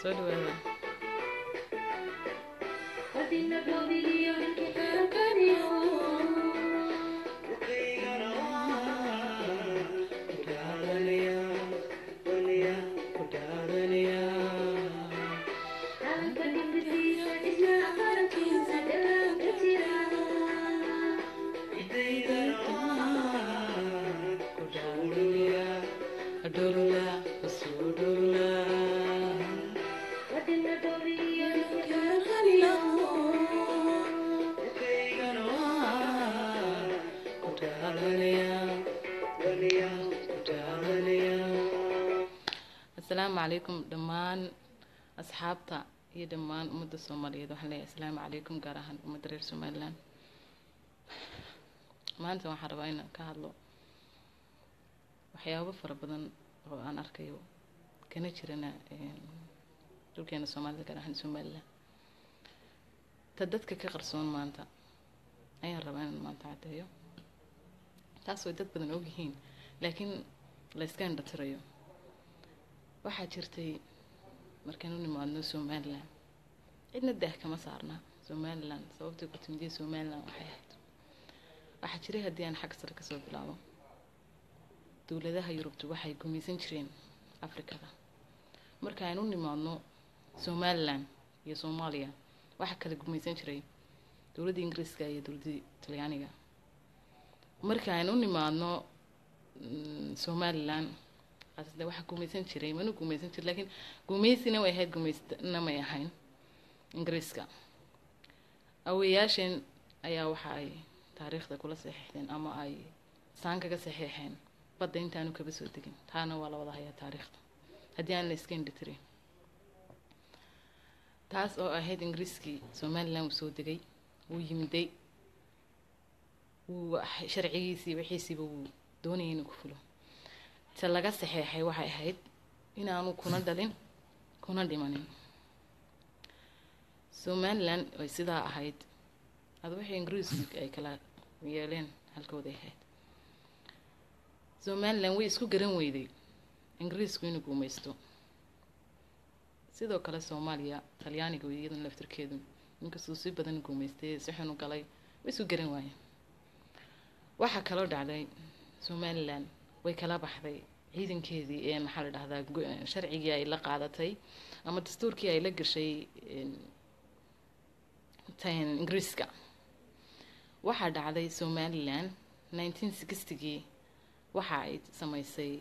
soo dhawaada asalaamu calaykum dhammaan asxaabta iyo dhammaan ummadda soomaaliyeed waxaan leeyahay asalaamu calaykum gaar ahaan ummadda reer somaliland maanta waxaan rabaa inaan ka hadlo waxyaabo fara badan oo aan arkayo kana jirana dhulkeena soomaalida gaar ahaan somaliland ta dadka ka qarsoon maanta ayaan rabaa inaan maanta caddeeyo taas way dad badan ogyihiin laakiin la iska indhatirayo waxaa jirtay markaan u nimaadno somaliland cidna daah kama saarna somaliland sababtay ku timidiyay somaliland waxay ahayd waxaa jiray haddii aan xag sare kasoo bilaabo dowladaha yurubtu waxay gumaysan jireen afrikada marka aan u nimaadno somaliland iyo soomaaliya waxaa kala gumaysan jiray dowladda ingiriiska iyo dowladda talyaaniga marka aan u nimaadno somaliland de waxaa gumaysan jiray mana gumaysan jir lakiin gumaysina way ahayd gumaysna may ahayn ingiriiska aweyaasheen ayaa waxa ay taariikhda kula saxiixdeen ama ay saan kaga saxiixeen badda intaanu kaba soo degin taana waa la wada hayaa taariikhda haddii aan la iska indhitirin taas oo ahayd ingiriiskii somaliland wuu soo degay wuu yimiday wuu sharcigiisii wixiisiiba wuu doonayay inuu ku fulo se laga saxeexay waxay ahayd inaanu kuna dhalin kuna dhimanin somaliland ay sidaa ahayd ada wixii ingiriisku ay kala yeeleen halkooday ahayd somaliland way isku garan weyday ingiriisku inuu guumaysto sidoo kale soomaaliya talyaaniga iyadan laftirkeedu inkastuu si badan guumaystay si xun u galay way isku garan waayeen waxaa kaloo dhacday somaliland way kala baxday ciidankeedii ee maxaa la dhahdaa sharcigii ay la qaadatay ama dastuurkii ay la gashay ingiriiska waxaa dhacday somaliland nineteen sixtygii waxa ay sameysay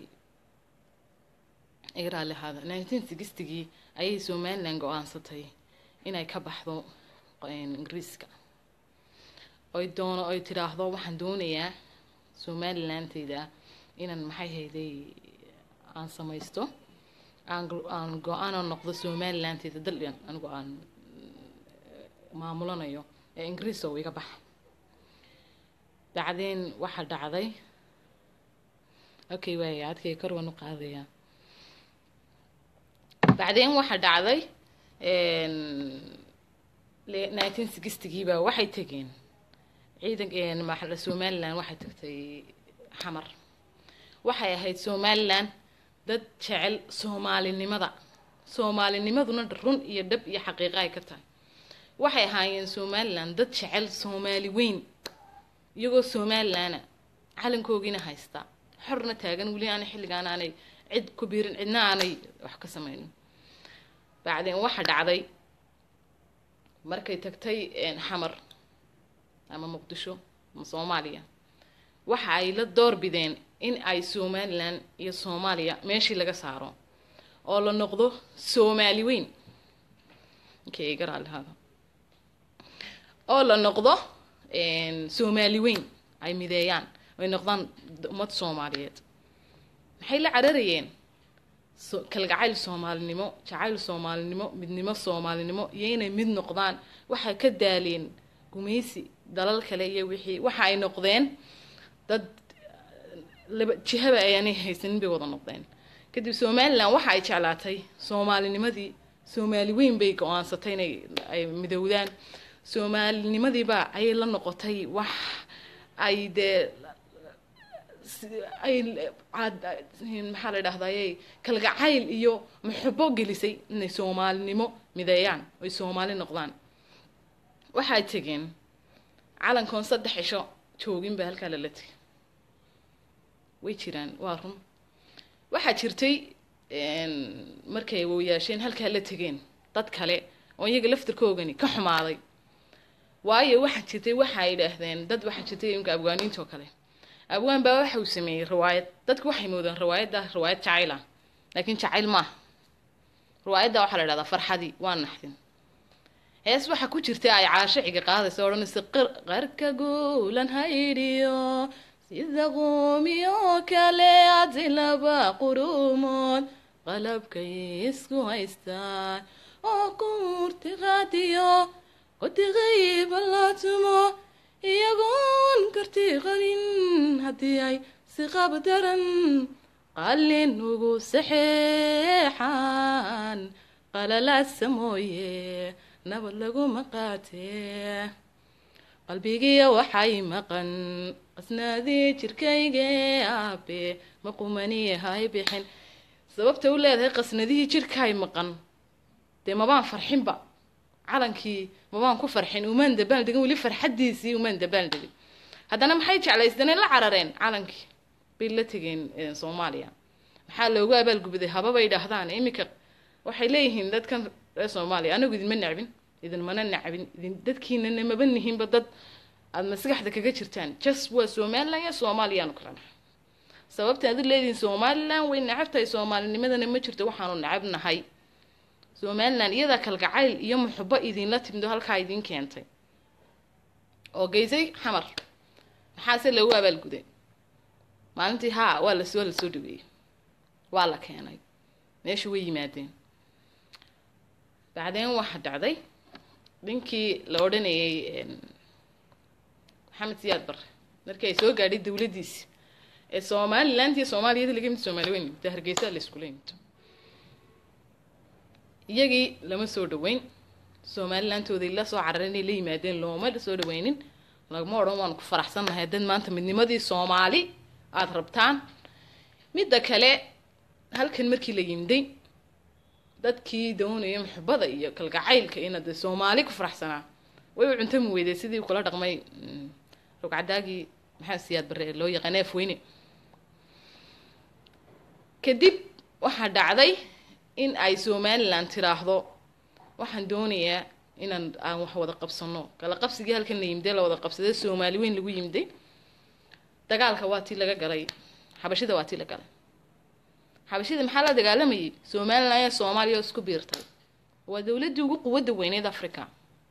raali ahaada nineteen sixtygii ayay somaliland go-aansatay inay ka baxdo ingiriiska oy doono oy tidhaahdo waxaan doonayaa somalilandtayda inaan maxay hayday aan samaysto aan aan go-aanoo noqdo somalilandtayda daldhan anigu aan maamulanayo ee ingiriis oo iga baxa bacdeen waxaa dhacday okay waaya adkay kor waan u qaadayaa bacdeen waxaa dhacday nineteen sixtygiiba waxay tegeen ciidan maxaa somaliland waxay tagtay xamar waxay ahayd somaliland dad jecel soomaalinimada soomaalinimaduna run iyo dhab iyo xaqiiqa ay ka tahay waxay ahaayeen somaliland dad jecel soomaali weyn iyagoo somalilana calankoogiina haysta xorna taagan weli aanay xilligaan aanay cid ku biirin cidna aanay wax ka sameynin bacdeen waxa dhacday markay tagtay xamar ama muqdisho ama soomaaliya waxa ay la doorbideen in ay somaliland iyo soomaaliya meeshii laga saaro oo la noqdo soomaali weyn inkay iga raalihaada oo la noqdo soomaali weyn ay mideeyaan ay noqdaan ummad soomaaliyeed maxay la cararayeen kalgacayl soomaalinimo jacayl soomaalinimo midnimo soomaalinimo iyo inay mid noqdaan waxay ka daaleen gumaysi dalal kale iyo wixii waxa ay noqdeen dad laba jihaba ayaanay haysanin bay wada noqdeen kadib somaliland waxa ay jeclaatay soomaalinimadii soomaali weyn bay go-aansatay inay ay midowdaan soomaalinimadiiba ayay la noqotay wax ay dee si- ay caad- maxaa la dhahdaye kalgacayl iyo muxubo gelisay inay soomaalinimo mideeyaan oy soomaali noqdaan waxay tegeen calankoon saddex cisho joogin baa halkaa lala tegay way jiraan waa run waxaa jirtay een, markay wooyaasheen halkaa la tegeen dad kale oo iyaga laftirkoogani ka xumaaday waayo waxaa jirtay waxa ay idhaahdeen dad waxaa jirtay imka afgaaniinta oo kale afgaan baa waxa uu sameeyey riwaayad dadku waxay moodaan riwaayadda riwaayad jacayl ah laakiin jacayl maaha riwaayadda waxaa la dhahdaa farxadii waa naxdin hees waxaa ku jirta ay caashiciga qaadaysa odhanaysa "Qar- qarka guulan haydhiyo sida quumiyo kale adi laba qurumood qalabkay isku haystaan oo kuurti qaadiyo qodiqayba la tumo iyagoon karti qalin haddii ay si qab daran qalin ugu saxeexaan qalalaasa mooye nabad laguma qaatee qalbigiya waxay maqan qasnaadii jirkayge aabe ma qumaniye hay bixin sababta u leedahay qasnadihii jirkaay maqan dee mabaan farxinba calankii mabaan ku farxin umaan dabaal degin weli farxadiisii umaan dabaal degin haddana maxay jeclaysteen la carareen calankii bay la tegeen eh, soomaaliya maxaa loogu abaalgubaday hababay dhahdaan iminka waxay leeyihiin dadkan reer soomaaliya anagu idinma necbin idinmana necbin idin dadkiinana maba nihinba dad aada maskaxda kaga jirtaan just waa somaliland iyo soomaaliyaanu kala nahay sababta aad u leedihiin somaliland way necabtahay soomaalinimadana ma jirto waxaanu necab nahay somaliland iyadaa kalgacayl iyo muxubo idinla timdo halkaa idin keentay oo geysay xamar maxaase loogu abaalguday maalintii haa waa las waa lasoo dhaweeyey waa la keenay meesha way yimaadeen bacdeen waxaa dhacday ninkii la odhanayay een, maxamed siyaad barre markii ay soo gaadhay dawladdiisi ee somaliland iyo soomaaliyada laga yimid soomaali weyn yimid hargeysa la iskula yimid iyagii lama soo dhaweyn somalilandtooday la soo carareen inay la yimaadeen looma soo dhaweynin lagama odhan waanu ku faraxsannahay dad maanta midnimadii soomaali aada rabtaan midda kale halkan markii la yimday dadkii doonaya muxubada iyo kalgacaylka ina dee soomaali ku faraxsanaa way u cuntami weyday sidii kula dhaqmay mm, rogcadaagii maxaa siyaad bare ee loo yaqaana afweyne kadib waxaa dhacday in ay somaliland tiraahdo waxaan doonayaa inaan aan wax wada qabsano kala qabsigii halkan la yimday la wada qabsaday soomaali weyn lagu yimday dagaalka waa tii laga galay xabashida waa tii la galay xabashida maxaa la dagaalamayay somaliland iyo soomaaliya oo isku biirtay waa dowladdii ugu quwadda weyneed africa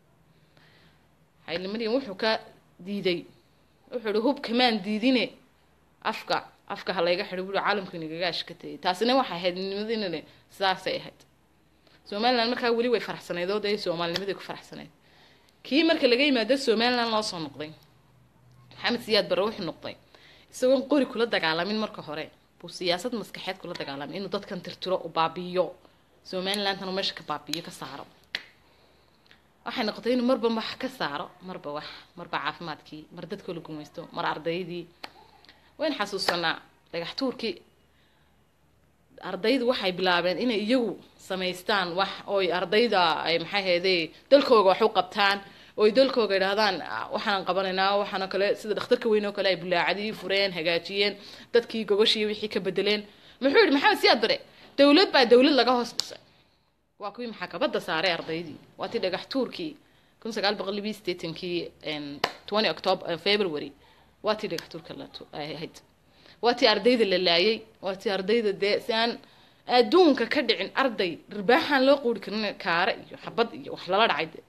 xayli maryam wuxuu ka diiday wuxuu ihi hub kamaan diidine afka afka ha layga xidho buuri caalamku inagaga ashkatayay taasina waxay ahayd nimadinale sidaasay ahayd somaliland markaa weli way faraxsanayd oo dee soomaalinimadii ku faraxsanayd kii marka laga yimaado somaliland loo soo noqday maxamed siyaad barre wuxuu noqday isagoon qori kula dagaalamin marka hore buu siyaasad maskaxeed kula dagaalamay inuu dadkan tirtiro u baabi'iyo somalilandtan uu meesha ka baabi'iyo ka saaro waxay noqotay inuu marba wax ka saaro marba wax marba caafimaadkii mar dadkoo la gumaysto mar ardaydii wayn xasuusanaa dhagax tuurkii ardaydu waxay bilaabeen inay iyagu samaystaan wax ooy ardayda ay maxay hayday dalkooga wax u qabtaan ooy dalkooga idhahdaan "Ah, waxaan qabanaynaa waxaanoo kale sida dhakhtarka weyn oo kale ay bulaacadii fureen hagaajiyeen dadkii gogashii wixii ka bedeleen muxuu yihi maxamed siyaad bare dowlad baa dowlad laga hoos dhisay waa kuwii maxaakabada saaray ardaydii waa tii dhagax tuurkii kun sagaal boqol libiyi sideetankii twenty october february waa tii dhagax tuurka la tu- ay ahayd waa tii ardayda la laayay waa tii ardayda dee si aan adduunka ka dhicin arday ribaaxaan loo quuri karin kaare iyo xabad iyo wax lala dhacay de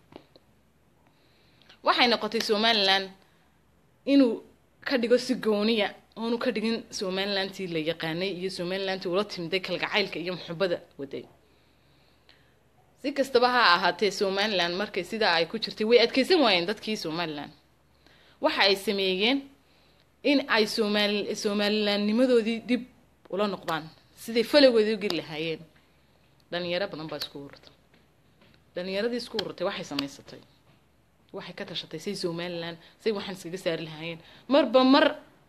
waxay noqotay somaliland inuu ka dhigo si gooniya oonu ka dhigin somalilandtii la yaqaanay iyo somalilandtii ula timday kalgacaylka iyo muxubada waday si kastaba ha ahaatee somaliland markay sidaa ay ku jirtay way adkeysan waayeen dadkii somaliland waxa ay sameeyeen in ay somaali somalilandnimadoodii dib ula noqdaan siday falowgeedii u geli lahaayeen dhalinyaro badan baa isku ururtay dhalinyaradii isku ururtay waxay samaysatay waxay ka tashatay say somaliland say waxaan iskaga saari lahaayeen marba mar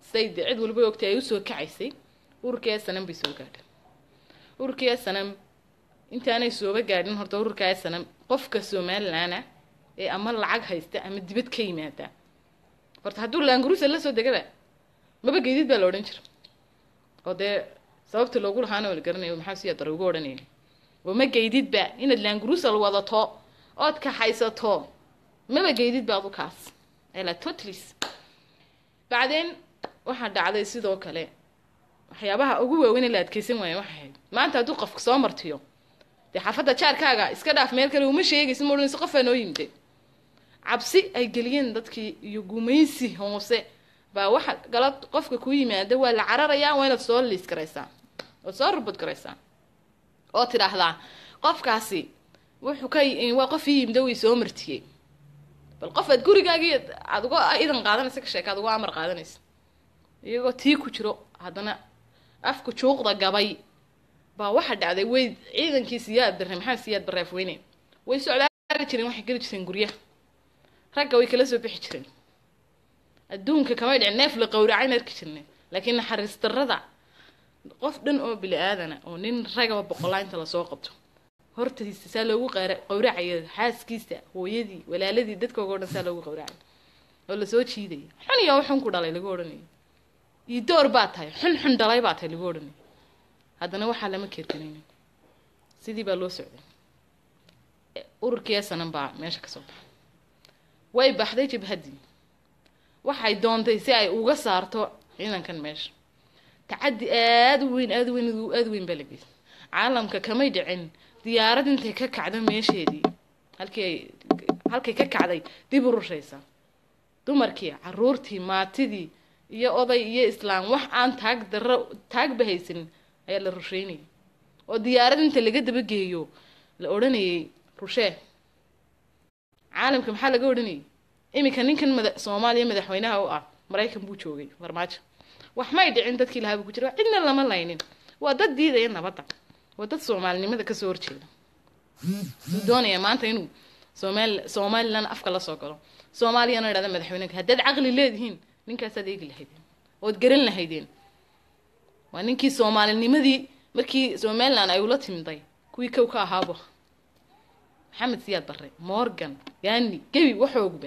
siday dee cid waliba ogtay ay usoo kacaysay ururkii sanam bay soo gaadhay ururkii sanam intaanay sooba gaadhin horta ururkaa sanam qofka somalilaana ee ama lacag haysta ama dibad ka yimaada horta hadduu laangurusa la soo degaba maba geedid baa la odhan jira oo dee sababta loogu lahaana waa la garanayo maxaa siya dare ugu odhanaya oo ma geydidba inaad laangurusal wadato ood kaxaysato maba geydid ba adu kaas ela totlis bacdeen waxaa dhacday sidoo kale waxyaabaha ugu waaweyn ee la adkeysan waaya waxay ahayd maanta hadduu qofka soo martiyo dee xaafadda jaarkaaga iska dhaaf meel kale uma sheegaysa ma odhanayso qofaa noo yimide cabsi ay geliyeen dadkii iyo gumaysi hoose baa waxa gala qofka ku yimaada waa la cararayaa waa inaad soo liis garaysaa ood soo rubad garaysaa oo tidhaahdaa qofkaasi wuxuu ka waa qof ii yimida way soo martiyey bal qof aad gurigaagii aad uga idan qaadanaysa ka sheeka aad uga amar qaadanaysa iyagoo tii ku jiro haddana afku juuqda gabay baa waxa dhacday way ciidankii siyaad barre maxamed siyaad barre afweyne way socdaari jireen waxay geli jireen guryaha ragga way kala soo bixi jireen adduunka kamay dhicin neef la qowracayn arki jirnay laakiin naxariis darrada qof dhan oo bili aadana oo nin ragaba boqolaynta lasoo qabto hortiisa saa loogu qaara qowracayo xaaskiisa hooyadii walaaladii dadkooga o dhan saa loogu qowracay oo lasoo jiidaya xun iyo xun ku dhalay lagu odhanayo iyo door baa tahay xun xun dhalay baa tahay lagu odhanayo haddana waxaa lama keerkanaynin sidii baa loo socday ururkii esanan baa meesha ka soo baxay way baxday jabhaddii waxay doontay si ay uga saarto ciidankan meesha tacaddi aada u weyn aada u weyn aada u weyn baa la geysay caalamka kamay dhicin diyaarad intay ka kacdo meesheedii halkii ay halkay ka kacday dib u rushaysa dumarkii caruurtii maatidii iyo oday iyo islaam wax aan taag darro taagba haysanin ayaa la rusheynayay oo diyaarad inta laga dabageeyo la odhanayay rushee caalamka maxaa laga odhanayay iminka ninkan mada soomaaliya madaxweynaha u ah maraykan buu joogay farmaajo wax may dhicin dadkii lahaaba ku jira cidna lama laynin waa dad diidaya nabadda waa dad soomaalinimada kasoo horjeeda uu doonaya maanta inuu somaali somalilan afka la soo galo soomaaliyana idhahda madaxweyneka haddaad caqli leedihiin ninkaasaad eegi lahaydeen ood garan lahaydeen waa ninkii soomaalinimadii markii somalilan ay ula timiday kuwii kow ka ahaabo maxamed siyaad barre morgan gani gebi waxoogba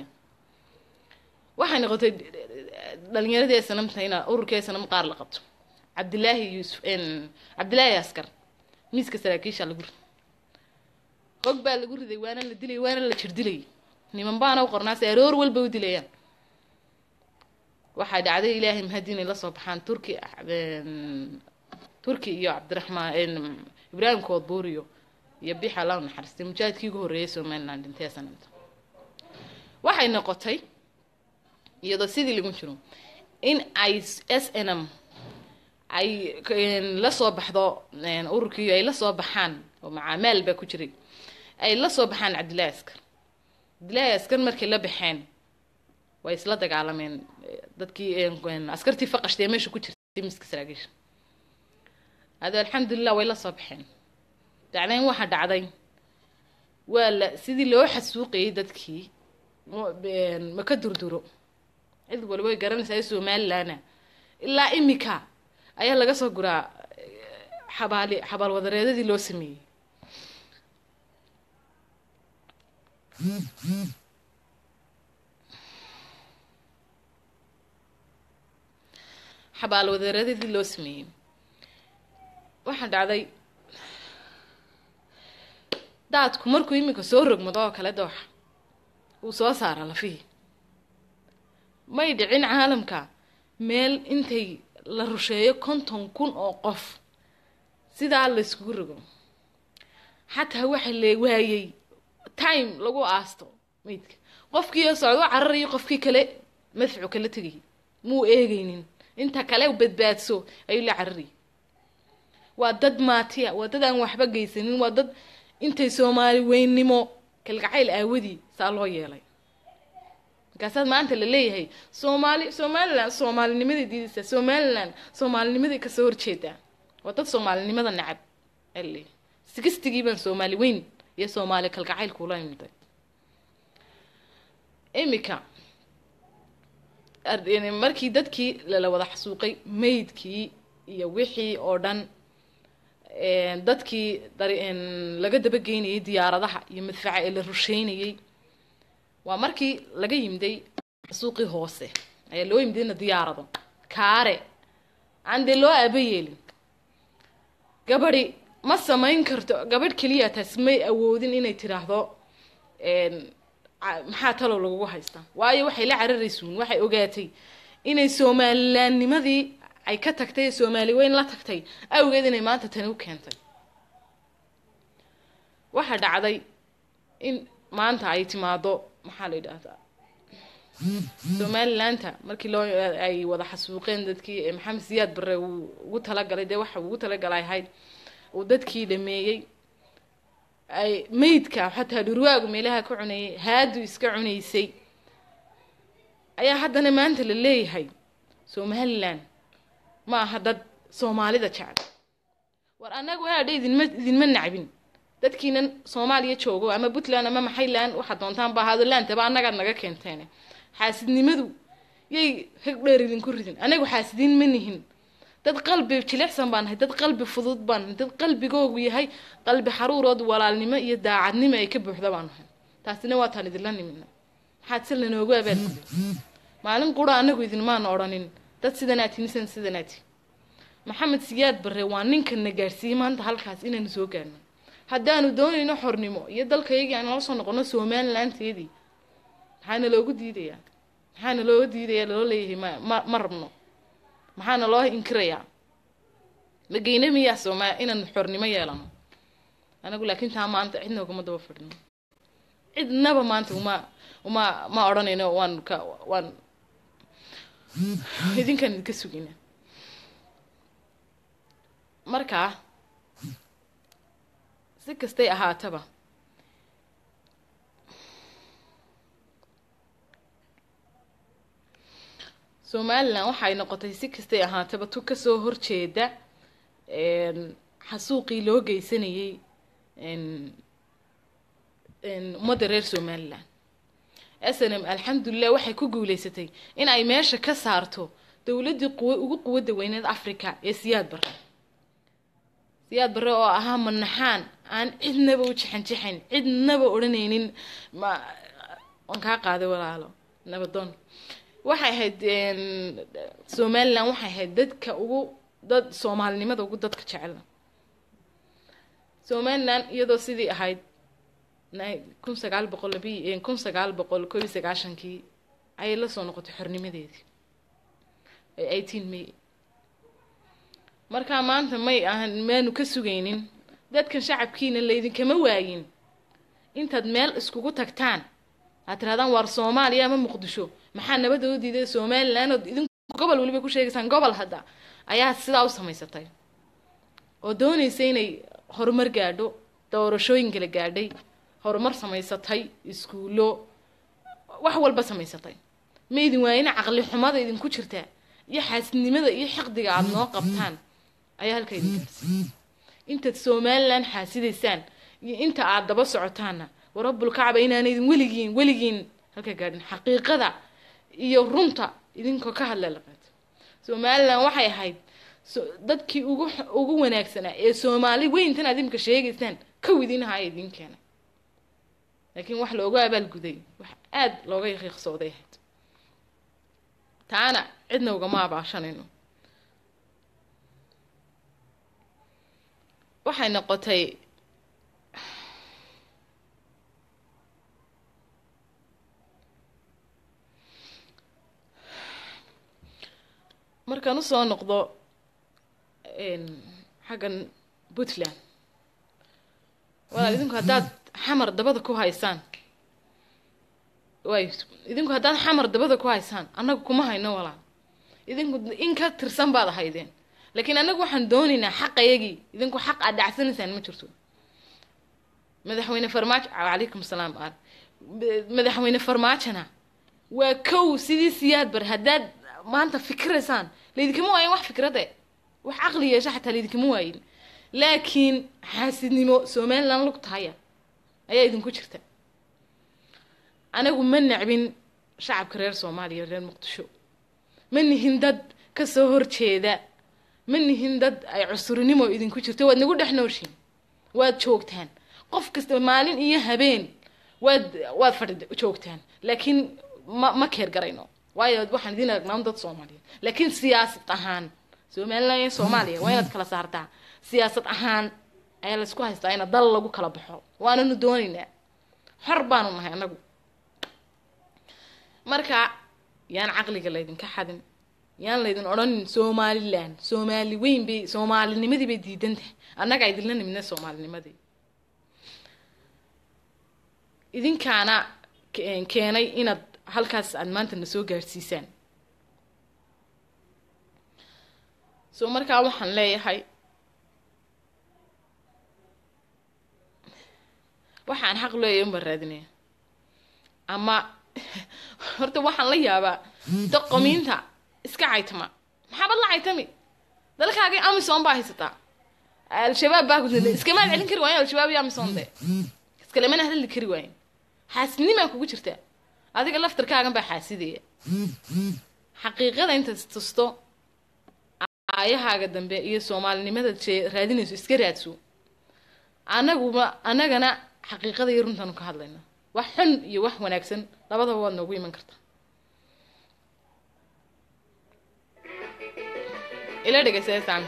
waxay noqotay dhalinyaradii sanamta ina ururkii sanam qaar la qabto cabdilaahi yuusuf cabdilaahi askar miiska saraakiisha lagu riday hog baa lagu riday waana la dilay waana la jirdilayay niman baana u qornaase aroor walba u dilayaan waxay dhacday ilaahay mahadi inay lasoo baxaan turki turki iyo cabdiraxmaan ibraahim koodbuuriyo iyo bixa laa naxariistay mujaahidkii ugu horreeyay somaliland dhintee sanamta waxay noqotay iyadoo sidii lagu jiro in ay s n m ay lasoo baxdo ururkii ay lasoo baxaan oo macaamaal baa ku jiray ay lasoo baxaan cabdillahi askar cabdillahi askar markay la baxeen way isla dagaalameen dadkii askartii faqashtee meesha ku jirtay miska saraakiisha ado alxamdulilah way lasoo baxeen dacdayn waxaa dhacday waa la sidii loo xasuuqayay dadkii ma ka durduro cid waliba way garanaysaa somalilana ilaa imika ayaa laga soo guraa xabaali xabaal wadareedadii loo sameeyey xabaal wadareedadii loo sameeyey waxaa dhacday daadku markuu iminka soo rogmado oo kale dooxa uu soo saara lafihii may dhicin caalamka meel intay la rusheeyo konton kun oo qof sidaa layskugu rogo xataa waxa la waayey time lagu aasto meydka qofkii socdo cararayo qofkii kale madfucu kala tegayay muu eegaynin inta kale badbaadso ayuu la cararayay waa dad maatiya waa dad aan waxba geysanin waa dad intay soomaali weynnimo kalgacayl aawadii saa loo yeelay markaasaad maanta la leeyahay soomaali somalilan soomaalinimaday diidaysaa somalilan soomaalinimaday kasoo horjeedaa waa dad soomaalinimada nacab ale sigistigii baan soomaali weyn iyo soomaali kalgacayl kuula imiday imika markii dadkii lala wada xasuuqay meydkii iyo wixii oo dhan dadkii laga dabageynayay diyaaradaha iyo madfaca ee la rusheynayay waa markii laga yimday suuqii hoose ayaa loo yimidayna diyaarado kaare aan dee loo aaba yeelin gabadhi ma samayn karto gabadh keliya taas may awoodin inay tidhaahdo maxaa talow lagugu haystaa waayo waxay la cararaysuun waxay ogaatay inay somalilaannimadii ay ka tagtay ee soomaali weyn la tagtay awgeed inay maanta tani u keentay waxaa dhacday in maanta ay timaado maxaa la yidhaahdaa somalilaanta markii loo ay wada xasuuqeen dadkii maxamed siyaad bare uu ugu talagalay dee waxa ugu talagalay ahayd uu dadkii dhameeyey ay meydka xataa dhurwaagu meelaha ka cunayay haadu iska cunaysay ayaa haddana maanta la leeyahay somalilan ma aha dad soomaalida jecel war annagu haadha idinma idinma nacbin dadkiinan soomaaliya joogo ama puntland ama maxayland waxaad doontaan ba ahaado laantaba annagaad naga keenteene xaasidnimadu yay heg dheer idinku ridin anagu xaasidiin ma nihin dad qalbi jilicsan baan nahay dad qalbi fudud baan nahay dad qalbigoogu yahay qalbi xaruurood walaalnimo iyo daacadnimo ay ka buuxda baan nahay taasina waataan idinla nimina maxaad si lanoogu abaalguday maalin qura anagu idinmaana odhanin dad sidanaati nisan sidanaati maxamed siyaad bare waa ninkana gaadhsiiyey maanta halkaas inaynu soo gaarno haddaanu doonayno xornimo iyo dalkayagii aan nala soo noqono somalilanteedii maxaana loogu diidayaa maxaana looga diidayaa loo leeyahay ma ma ma rabno maxaana loo inkirayaa mageyne miyaa sooma inaan xornimo yeelano anagu laakiin taa maanta cidna ugama daba fadhino cidnaba maanta uma uma ma odhanayno waan ka waan idinkaan idinka sugina markaa si kastay ahaataba somalilan waxay noqotay si kastay ahaataba tu kasoo horjeeda xasuuqii loo geysanayay ummadda reer somalilan s n m alxamdulilah waxay ku guuleysatay in ay meesha ka saarto dowladdii quw ugu quwadda weyneed africa ee siyaad bare siyaad bare oo ahaa manaxaan aan cidnaba u jixanjixayn cidnaba odhanaynin ma waan kaa qaaday walaalo nabadoon waxay ahayd somalilan waxay ahayd dadka ugu dad soomaalinimada ugu dadka jecel somalilan iyadoo sidii ahayd kun sagaal boqol labi kun sagaal boqol koob iyo sagaashankii ayay la soo noqotay xornimadeedii eighteen may markaa maanta may ahan maanu ka sugaynin dadkan shacabkiina laydinkama waayin intaad meel iskugu tagtaan aad tirahdaan waar soomaaliya ama muqdisho maxaa nabadda u diiday somalilan ood idinku gobol weliba ku sheegaysaan gobol hadda ayaa sidaa u samaysatay oo doonaysa inay horumar gaadho doorashooyin kala gaadhay horumar samaysatay iskuullo wax walba samaysatay ma idin waayina caqli xumada idinku jirtaa iyo xaasidnimada iyo xiqdiga aada noo qabtaan ayaa halka idin gaarsiy intaad somalilan xaasidaysaan iyo inta aada daba socotaanna warabulkacba inaana idin weligiin weligiin halka gaadhin xaqiiqada iyo runta idinkoo ka hadla laqaad somalilan waxay ahayd dadkii ugu ugu wanaagsanaa ee soomaali weyntan aad imka sheegaysaan kow idin ahaa ee idin keenay laakiin wax loogu abaalguday wax aada looga yaqiiqsooday ahayd taana cidna ugama abaashanayno waxay noqotay markaan usoo noqdo xaggan puntland walaal idinku haddaad xamar dabada ku haysaan way idinku haddaad xamar dabada ku haysaan annagu kuma hayno walaal idinku in ka tirsan baad ahaydeen laakiin annagu waxaan doonaynaa xaqayagii idinku xaq aad dhacsanaysaan ma jirto madaxweyne farmaajo calaykum salaam ar madaxweyne farmaajona waa kow sidii siyaad bar haddaad maanta fikiraysaan laydinkama waayin wax fikrade wax caqli yeesha xataa laydinkama waayin laakiin xaasidnimo somalilan lugtahaya ayaa idinku jirta anagu ma nacbin shacabka reer soomaaliya reer muqdisho ma nihin dad kasoo horjeeda ma nihin dad ay cusurinimo idinku jirto waad nagu dhex nooshiin waad joogtaan qof kasta maalin iyo habeen waad waad fadhi joogtaan laakiin ma ma keer garayno waayo waxaan idin aragnaa dad soomaaliyeed laakiin siyaasad ahaan somaliland iyo soomaaliya waa inaad kala saartaa siyaasad ahaan ayaa laysku haystaa ina dal lagu kala baxo waananu doonaynaa xor baanu nahay anagu marka yaan caqliga laydinka xadin yaan laydin odhanin somaliland soomaali weyn bay soomaalinimadii bay diidan tahay annagaa idinla nimidna soomaalinimadii idinkaana keenay inaad halkaas aad maanta na soo gaadhsiisaan so markaa waxaan leeyahay waxaan xaq leeyahay unbaan raadinaya ama horta waxaan la yaabaa doqomiinta iska caytama maxaabad la caytami dalkaagii amison baa haysataa al-shabaab baa ku iskamaad celin kari waayen al-shabaab iyo amison de iskalemana hadli kari waayen xaasidnimaa kugu jirtaa adiga laftarkaagan baa xaasidaya xaqiiqada intaad tusto aayahaaga dambe iyo soomaalinimadaad shee raadinayso iska raadso anaguma annagana xaqiiqada iyo runtaanu ka hadlayna wax xun iyo wax wanaagsan labadaba waad noogu iman kartaa ila dhegeysaysaan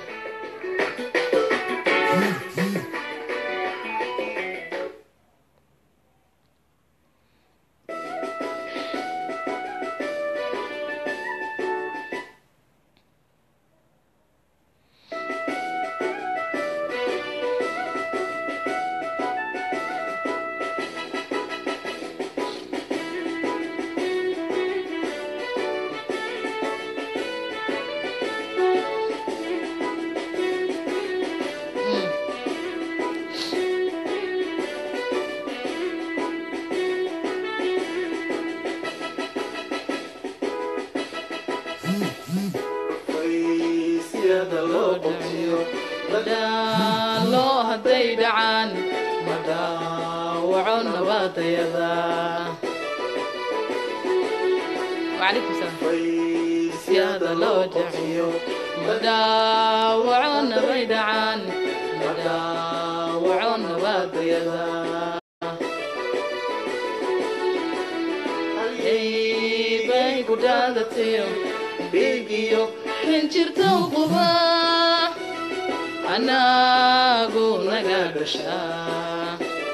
loo hadday dhacaan ma dhaawaco nabadayada wacalaykum salaam siyada loo jaciyo ma dhaawaco nabay dhacaan ma dhaawaco nabadayada bay ku dhaadatiyo dhiigiyo xinjirta quba anagu naga dhashaa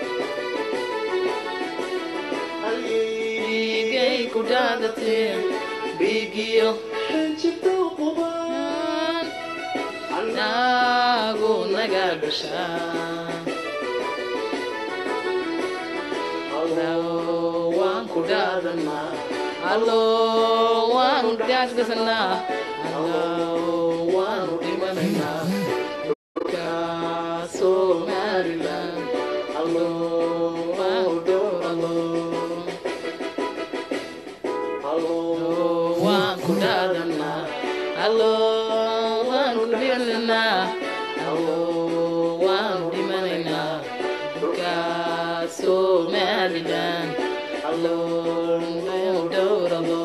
dhiigay ku dhaadatiyo dhiigiyo xinjirta quba anagu naga dhashaa waan ku dhaadanaa allo waanu dhaasgasanaa allo waanu dhimanaynaa dhulka somaliland allo waanu dhowralo allo waan ku dhaadanaa allo waan ku dhimananaa allo waanu dhimanaynaa dhulka somaliland allo waanu dhowralo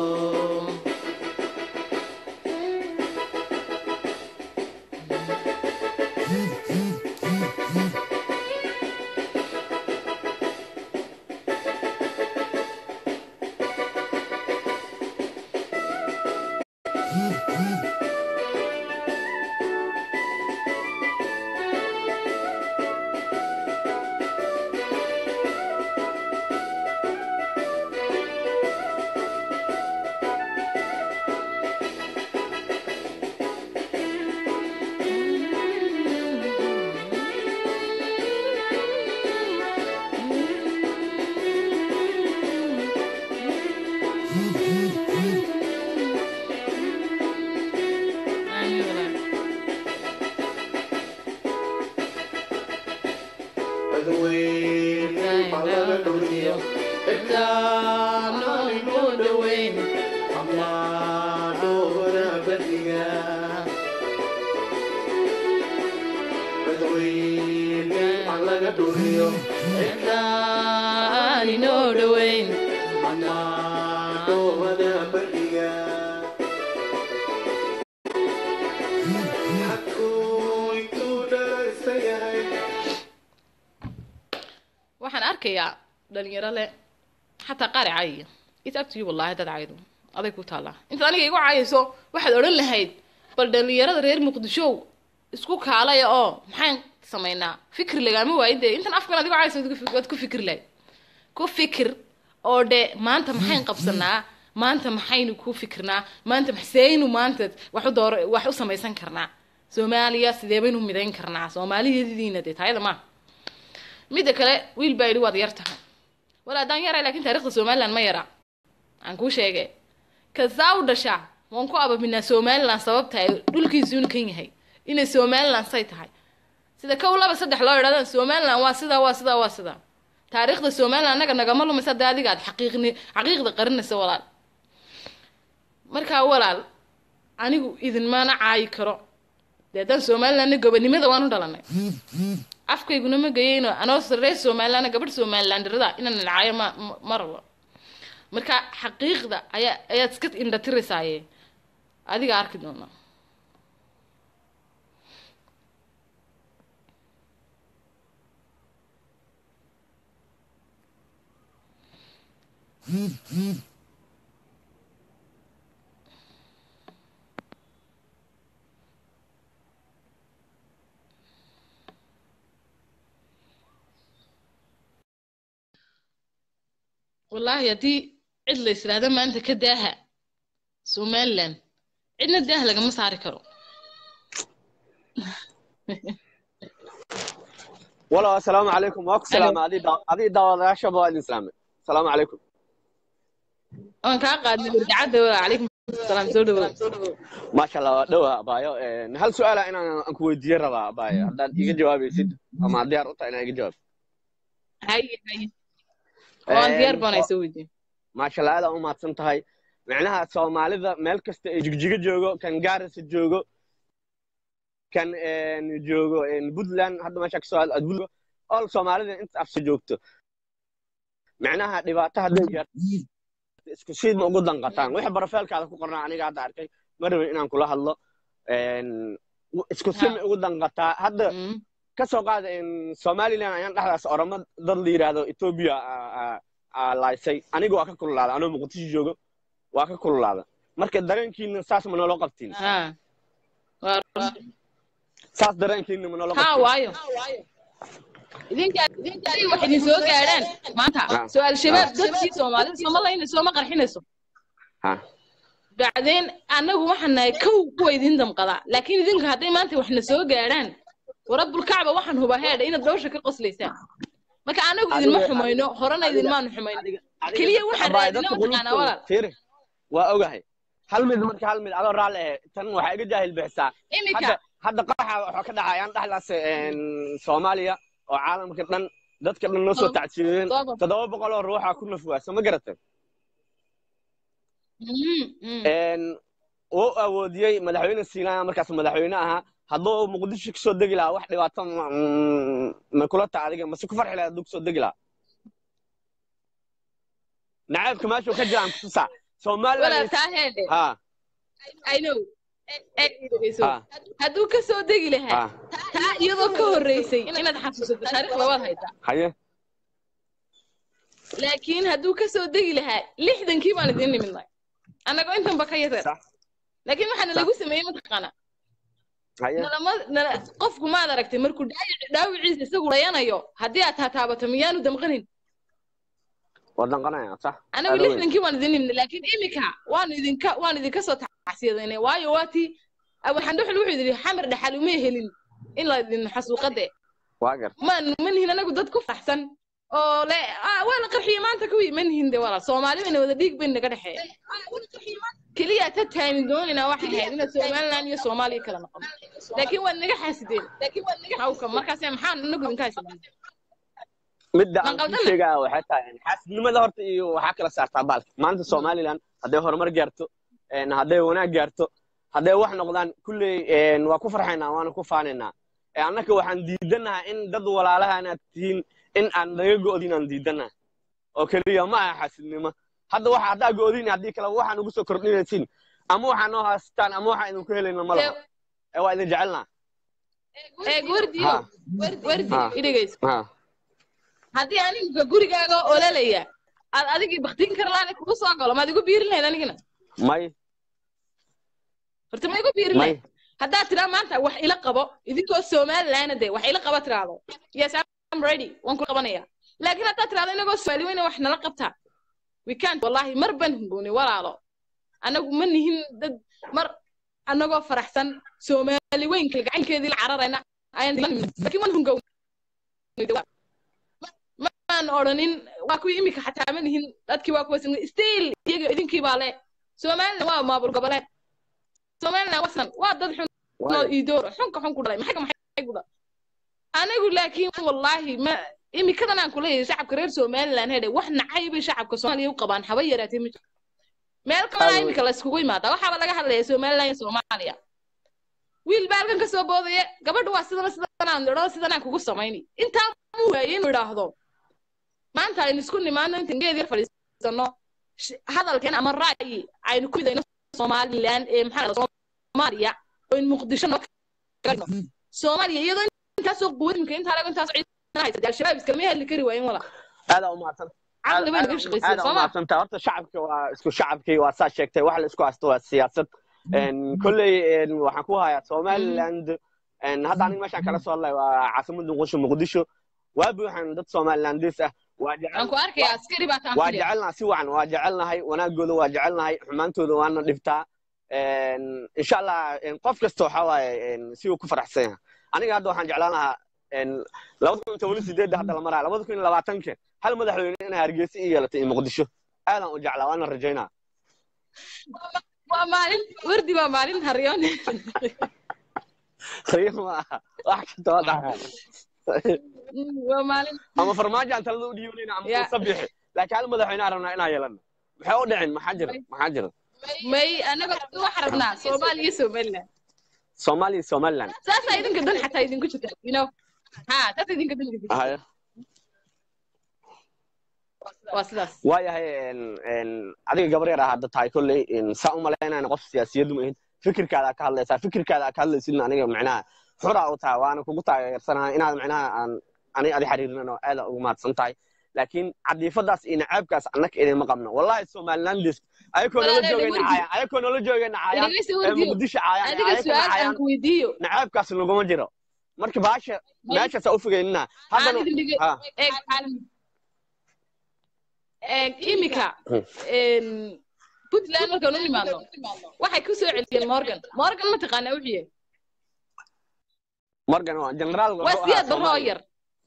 arkayaa dhalinyaro le xataa qaari caayiya it up to you wallahi dad caydo aday ku taallaa intaad aniga igu caayayso waxaad odhan lahayd bal dhalinyarada reer muqdishow isku kaalaya oo maxaan samaynaa fikir lagaama waayin dee intan afkan adigo caayayso waad ku fikir lahayd ku fikir oo dhe maanta maxayn qabsanaa maanta maxaynu ku fikirnaa maanta maxseynu maanta wax u door wax u samaysan karnaa soomaaliya sidee baynu midayn karnaa soomaaliyadiina dee taayada maaha midda kale wiil baa yidhi waad yar tahay wala haddaan yaray lakin taarikhda somaliland ma yara aan kuu sheege kasaa u dhashaa waan ku abaminaa somaliland sababta ay dhulkiisuun kan yahay inay somaliland say tahay sida kow laba saddex loo idhahdaan somaliland waa sidaa waa sidaa waa sidaa taariikhda somaliland annaga nagama lumaysa dee adiga aad xaqiiqni xaqiiqda qarinaysa walaal markaa walaal anigu idinmana caayi karo dee haddaan somalilandna gobonimada waan u dhalanay afkayguna ma geyeyno anoo reer somalilandna gabadh somalilandirada inaan nilcaayo ma ma rabo marka xaqiiqda ayaa ayaad iska indhatiraysaye adiga arki doona wallaahi haddii cid la yisraahdo maanta ka daaha somaliland cidna daah lagama saari karo walow assalaamu calaykum waa ku salaama adii daawadayaashaba waa idin salaamay asalaamu calaykum waan kaa qaadnay wargacadda calaykum salaam soo dhawow maasha allah waa dhowa abaayo hal su-aala inaan aan ku weydiiye rabaa abaayo haddaad iga jawaabaysid ama diyaar u tahay inaan iga jawaab haye haye waan diyaar baanay soo weydiin maasha allah aad aa u mahadsan tahay macnaha soomaalida meel kasta ay jigjigo joogo kan gaarisa joogo kan joogo puntland hadda meesha kasoo hadla puntland all soomaalida inta afsa joogto macnaha dhibaato hadday gaarto isku siid ma ugu danqataan wixii barafeelkaada ku qornaa aniga hadda arkay ma rabin inaan kula hadlo isku si ma ugu danqataa hadda ka soo qaada somaliland ayaan dhexdaas oramo dad la yidhaahdo ethiopia laaysay aniga waa ka kululaada anoo muqdisho joogo waa ka kululaada marka dareenkiina saas ma nolo qabtiin saas dareenkiina ma nolo ha waayo idinka wax idin soo gaadhaan maanta soo al-shabaab dadkii soomaalida sooma laynayso sooma qarxinayso bacdeen annagu waxaan nahay kow kuwa idin damqadaa laakiin idinka hadday maanta waxna soo gaadhaan warabbulkacba waxaan hubaa heedha inaad dhowsha ka qoslaysaan marka anagu idinma xumayno horena idinmaanu xumayno keliya waxaan raadina mataqaanaa walaal waa ogahay hal mid marka hal mid adoo raalli ahe tan waxaa iga jaahil bixisaa imika hadda qaxa waxaa ka dhacayaan dhexdaas soomaaliya oo caalamka dhan dadka dhan noo soo tacsiiyeen toddoba boqol oo ruuxa ku nafwaasa ma garatay wuu awoodiyey madaxweyne siinaaya markaas madaxweyne ahaa hadduu muqdisho kasoo degi lahaa wax dhibaato ma kula taha adiga mase ku farxi lahaa hadduu kasoo degi lahaa nacaybka meeshuu ka jiraan kutusaa somaliland hadduu ka soo degi lahaa taa iyadoo ka horreysay inaad xasuusato taarikh labaad haytaa haye laakiin hadduu ka soo degi lahaa lixdankii baan idin nimidnay annagoo intanba ka yareer laakiin waxaana lagu sameeyey mataqaanaa qofku maad aragtay markuu dhaawiciisa isagu dhayanayo haddii aad taataabato miyaanu damqanin anagu lixdankii waan idin nimnay laakiin imika waanu idinka waanu idinka soo tacsiyadaynay waayo waa tii abuxandhuxul wuxuu yidhi xamar dhaxal uma helin in la idin xasuuqade maan ma nihin anagu dad ku faraxsan oo le waa la qarxiyey maanta kuwii ma nihin de walaal soomaali bayna wada dhiig bayn naga dhexeeya keliya ta taami doonaynaa waxay ahayd inaad somaliland iyo soomaaliya kala noqono laakiin waad naga xaasideen hawka markaase maxaan anagu idinka haysanaa midda aan ku sheegaa waxay tahay xaasidnimada horta iyo waxaa kala saartaa baalka maanta somaliland hadday horumar gaarto hadday wanaag gaarto hadday wax noqdaan kulley waa ku farxaynaa waana ku faanaynaa annaka waxaan diidanaha in dad walaalaha inaad tihiin in aan naga go'din aan diidanaha oo keliya ma aha xaasidnimo hadda waxa haddaa go'din haddii kale waxaan ugu soo kordhinaysiin ama waxaa noo haystaan ama waxaa idinku helayna ma laho waa idin jecelnaa wardiyo wardi idhegayso haddii aniga gurigaaga ololaya aad adigii baktiin karlaan kugu soo galo maad igu biirin lahayd anigina may horta ma igu biirin may lahayd haddaad tiraa maanta wax ila qabo idinkoo somalilaana dee wax ila qaba tiraahdo yes I'm ready waan ku qabanaya laakiin haddaad tiraahdo inagoo soomaali weyna wax nala qabtaa we can't wallahi mar ban hungooni walaalo anagu ma nihin dad mar anagoo faraxsan soomaali weynka gacankeedii la cararayna ayaan dilan laakiin waan hungow maan odhanin waa kuwii imika xataa ma nihin dadkii waa kuwa still iyaga idinkii baa le somaliland waa maamul goboleed somaliland wasan waa dad xun oo iidoor xunka xun ku dhalay maxay maxay ku dhalay anigu laakiin wallaahi ma imikadan aan kuleeyahay shacabka reer somaliland hedhe wax nacay bay shacabka soomaaliya u qabaan haba yaraatee ma jiro meel kalena imika la iskugu imaadaa waxaaba laga hadlaya somaliland iyo soomaaliya wiil baa halkan kasoo boodaya gabadha waa sidana sidanaan idho sidanaan kugu samayni intaa mu waaye inuu idhaahdo maanta aynu isku nimaano intan geed yar fadhiisano hadalkeen ama ra'yi aynu ku midayno somaliland ee maxaa soomaaliya oo in muqdisho noo soomaaliya iyadoo intaasoo quwadinka intaa laga intaasoo ciidan haysatay al-shabaab iskama hadli kari waayen walaa aadaa umahadsan caqli bay naga shaqaysay aadaa sooma umahadsantaa horta shacabka waa isku shacabkii waa saa sheegtay wax la isku haysto waa siyaasad kolley waxaan ku hayaa somaliland hadda aniga meeshaan kala soo hadlay waa caasimada muqdisho muqdisho waa buuxan dad somalilandis ah waa jecel aan ku arkayaa askari baa taan waa fadhiya jecelnaha si wacan waa jecelnahay wanaagooda waa jecelnahay xumaantooda waana dhibtaa insha allah qof kasta waxa waaye si uu ku faraxsan yahay aniga hadda waxaan jeclaan lahaa labada kun toban sideedda hadda la maraya labada kun iyo labaatanka hal madaxweyne inay hargeysa i yeelatay iyo muqdisho aadaan u jeclaa waana rajaynaa waa maalin wardi waa maalin haryoon riyo ma aha wax kasta waa dhaca waa maalin ama farmaajo aan talada u dhiibanayna ama Ya. uu sabixi laakiin hal madaxweyne aan rabnaa inaan yeelano maxay u dhicin maxaa jira maxaa jira may anaga waxaan rabnaa soomaaliya iyo somaliland soomaaliya iyo somaliland saasaa idinka dan xataa idinku jirta you know ha saasa idinka dan idinku jirta Haya. waa sidaas waayahay adiga gabar yar ah hadda tahay kolley saa u malaynayna qof siyaasiyadu ma ahin fikirkaada ka hadlaysaa fikirkaada ka hadlaysidna aniga macnaha xura u tahay waana kugu taageersanahay inaad macnaha aan ani adi xiriirinano aada ugu mahadsan tahay laakiin cadiifadaas iyo nacaabkaas annaka idinma qabno wallahi somalilandis ayakoo nala Walaalahay, joogayna wardi. caayaan ayakoo nala joogayna caayaan dhegeysi ee wardiyo muqdisho caayaan ee adiga ayakana su-aal aan caayaan ku weydiiyo nacaabkaas laguma jiro marka baasha meeshaasaa u fogeynina aan haddana idin dhege ha eeg eeg imika puntland markaan u nimaadno waxay ku soo celiyeen morgan morgan ma taqaanaa wuxuu yahay morgan waa generaal waa siyaad barroo yar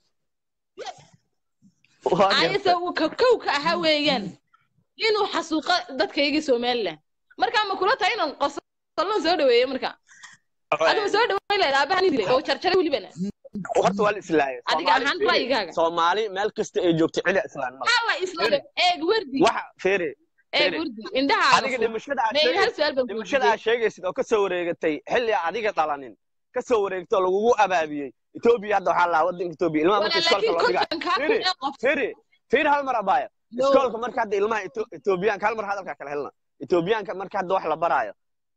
ayase uu ka kow ka ahaa weeyaan inuu xasuuqo dadkaygii somaliland markaa ma kula tahay inaan qosolon soo dhaweeyo marka adigu soo dhaweyn lahayd aabahan dilay oo jarjaray welibana horta waa la islaayay adiga ahaan ra'yigaaga soomaali meel kasta ay joogto cida islaan male alla isla eeg wardi waxa feere eeg Fere. wardi indhaha adiga dhimashada aad may hal sheegaysid su'aal baan ku dhimashada aad sheegaysid oo kasoo wareegatay xilli adiga dhalanin kasoo wareegto oo lagugu abaabiyey etoobiya hadda waxaa lahaa wadanka etoobiya ilmaha marka iskoolka laakiin loo dhigaa kontonkaa kun Fere. ee qof feere feere hal mar abaayo No. iskoolka marka hadda ilmaha Eto- etoobiyaanka hal mar hadalkaa kala helna etoobiyaanka marka hadda wax la baraayo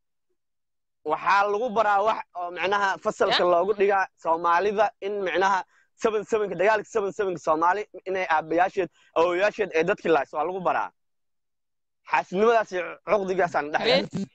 waxaa lagu baraa wax oo micnaha fasalka loogu dhigaa soomaalida in micnaha seven sevenka dagaalka seven sevenka soomaali inay aabayaasheed awowayaasheed ee dadkii lahays waa lagu baraa xaasidnimadaas iyo cuqdigaasaan dhexle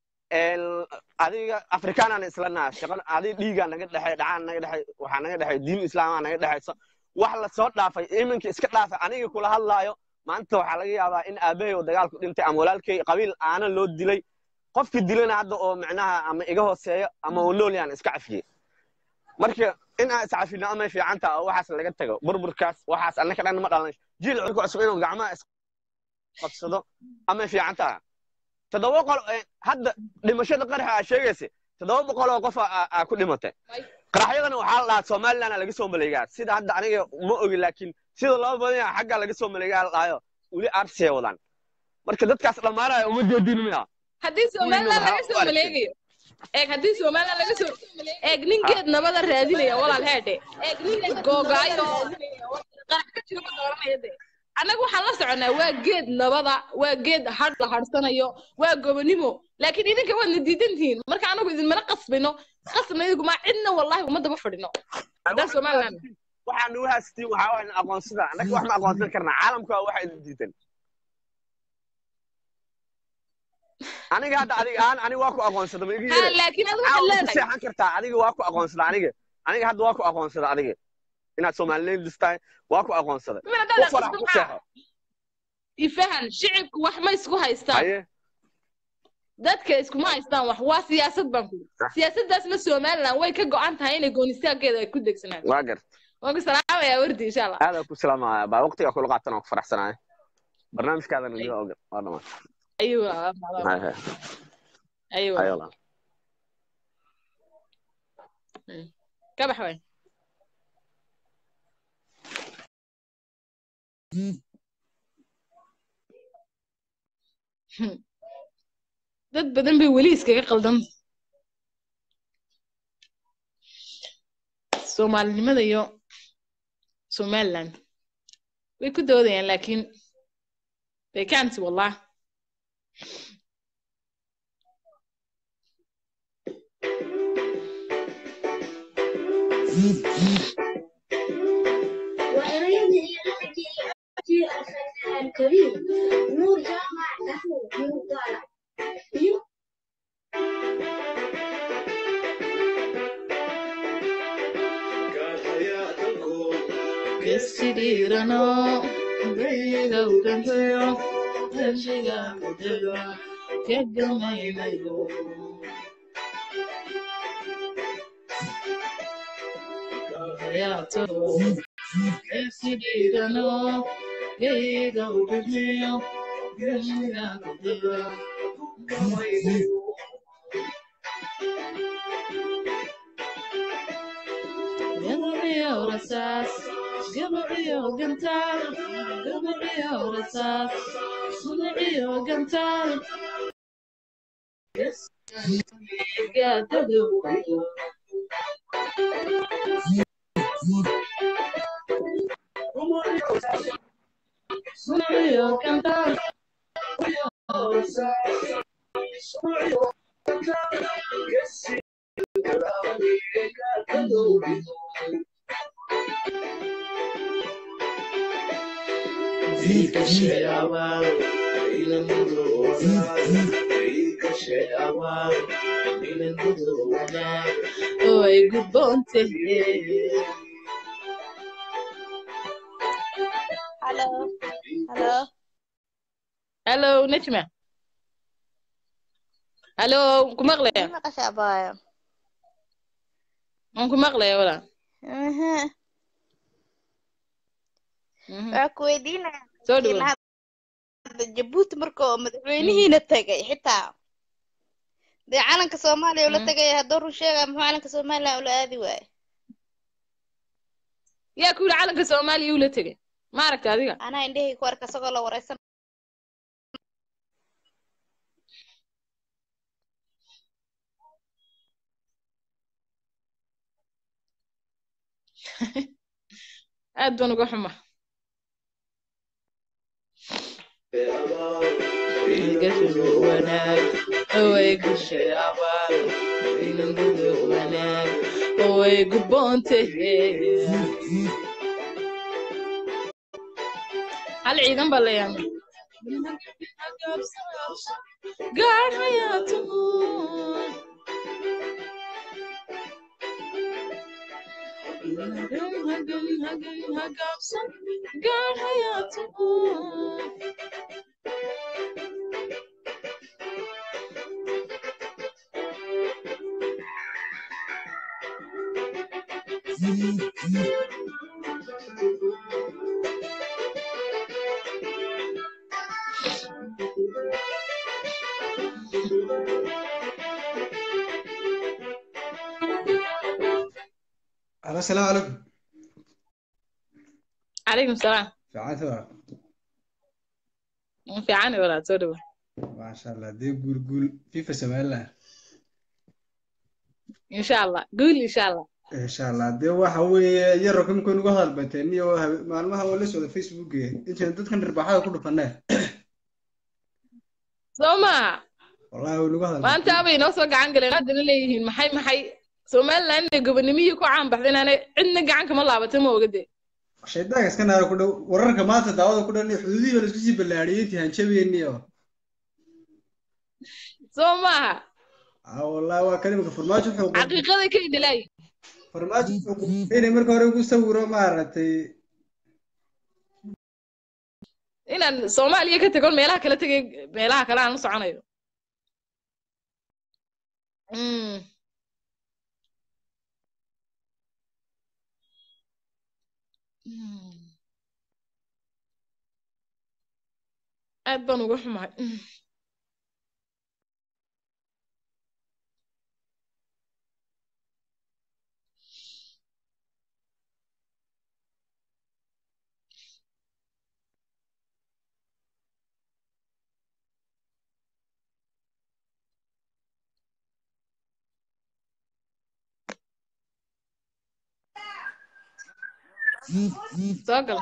adiga afrikaanaan isla naha shaqan adiga dhiigaa naga dhexay dhacaan naga dhexay waxaa naga dhexay diin islaamaa naga dhexayso wax la soo dhaafay iminka iska dhaafay aniga kula hadlaayo maanta waxaa laga yaabaa in aabahay oo dagaalku dhintay ama walaalkay qabiil aana loo dilay qofkii dilana hadda oo micnaha ama iga hooseeyo ama uu nool yahan iska cafiyey marka in aan iscafino amay fiican taha oo waxaas laga tago burburkaas waxaas annaka dhan ma dhalan jiil cunka cusub inuu gacmaha isqabsado amay fiican taha toddoba qol hadda dhimashada qaraxa aa sheegaysa toddoba boqol oo qof aa ku dhimatay qaraxyadana waxaa la dhahaa somaliland laga soo maleegaa sida hadda aniga ma ogi laakiin sida loo badan yaha xagga laga soo maleegaa la dhahayo weli arsiyay wadaan marka dadkaas dhammaanaya uma jeedin miya haddii somaliland laga soo maleegayo eeg haddii somaliland laga soo eeg ninkeed nabada raadinaya walaal heedhe eeg ninkeed googaayo qarax ka jiro ma dooranaya de annaga waxaan la soconaa waa geed nabada waa geed hadh la hadhsanayo waa gobonimo laakiin idinka waadna diidan tihiin marka anagu idinmana qasbino qasbna idinku maa cidna wallahi uma daba fadhino haddaan somaliland waxaa nagu haystiin waxaa waay aqoonsada annaga wax ma aqoonsan karnaa caalamka waa waxa idin diidan aniga hadda adiga aan aniga waa ku aqoonsada ma igi ha laakiin adigu waxaad caawa ku leedahay seexan kartaa adiga waa ku aqoonsada aniga aniga hadda waa ku aqoonsada adiga inaad soomaaliyeed listahay waa ku aqoonsada min ku haddaad farax ku seexo ifahan shicibku wax ma isku haystaan haye dadka iskuma haystaan wax waa siyaasad baan ku siyaasaddaasna somaliland way ka go-an tahay inay goonistaankeeda ay ku degsanaato waa gart waan ku salaamayaa wardi insha allah aada ku salaamaya baa waqtiga kula qaatan oo ku faraxsanaya barnaamijkaadana iga oga waa dhamaan aywa Haye, haye. aywa Haye, walaal. ka bax waay dad badan bay weli iskaga qaldan soomaalinimada iyo somaliland way ku doodayaan laakiin they can't wallah وإريد في الفتح الكريم نور جامع نحو نور طالع Kesidirano, Vega Ugantayo, Teshiga Mudega, Kegamayo. Yato, Kesidirano, Vega Ugantayo, Teshiga Mudega, Kegamayo. Gabriel Rasas, Gabriel Gantal, Gabriel Rasas, Gabriel Gantal. Yes, Gatado. Gabriel Gantal. Zika Sheawa, Oi, good bonte. Hello. Hello. Hello, Najma. Hello, ku maqlaya? Ma maqashaa baayo? Waan ku maqlaya wala. Mhm. Waxaa ku weydiinaya Soo dhawo. hadda Jabuuti marka oo madaxweynihiina tagay xitaa dee calanka Soomaaliya ula Mm. tagay hadduu run sheegaya muxuu calanka Soomaaliya ula aadi waaye Yaa ku yidhi calanka Soomaaliya uu la tegay. Ma aragta adiga? anaa indhahayga ku arka isagoo la wareysan Aad baan uga xuma. wanaag way gashay abaal inangudu wanaag way gudboonte hal ciidan baa leeyahay gaar hayaatuhu hagan hagan hagan hagaabsan gaar hayaatuhu Alo, السلام عليكم calaykum salaam fiicanta fiican walaal soo dhawo maasha allah dee guul guul fifa somaliland insha allah guul insha allah insha allah dee waxa weeye yaro kamika nugu hadal bateen iyo habe- maalmaha waa la socda facebook intaan dadkan dharbaaxada ku dhufanee soo maha wallahi way nugu hadal maanta abay noo soo gacan galeen haddana leeyihiin maxay maxay somaliland inay gobonimihii ku caan baxday inaanay cidna gacan kama laabatay ma ogade shaydaanka iska naara ku dhow wararka maanta daawada ku dhan xuduudihii baa laisku sii ballaadhiyey intii hanjabeeniyo soo maaha ah wallahi waa kan imika farmaajo wuxuu qor- xaqiiqaday ka idilaayi farmaajo wuxuu qor- inay marka hore ugu sawiro maaragtay inaan soomaaliya ka tagon meelaha kala tegay meelaha kale aan la soconayo Mm. Mm. aad baan uga xumahay Mm. soo gal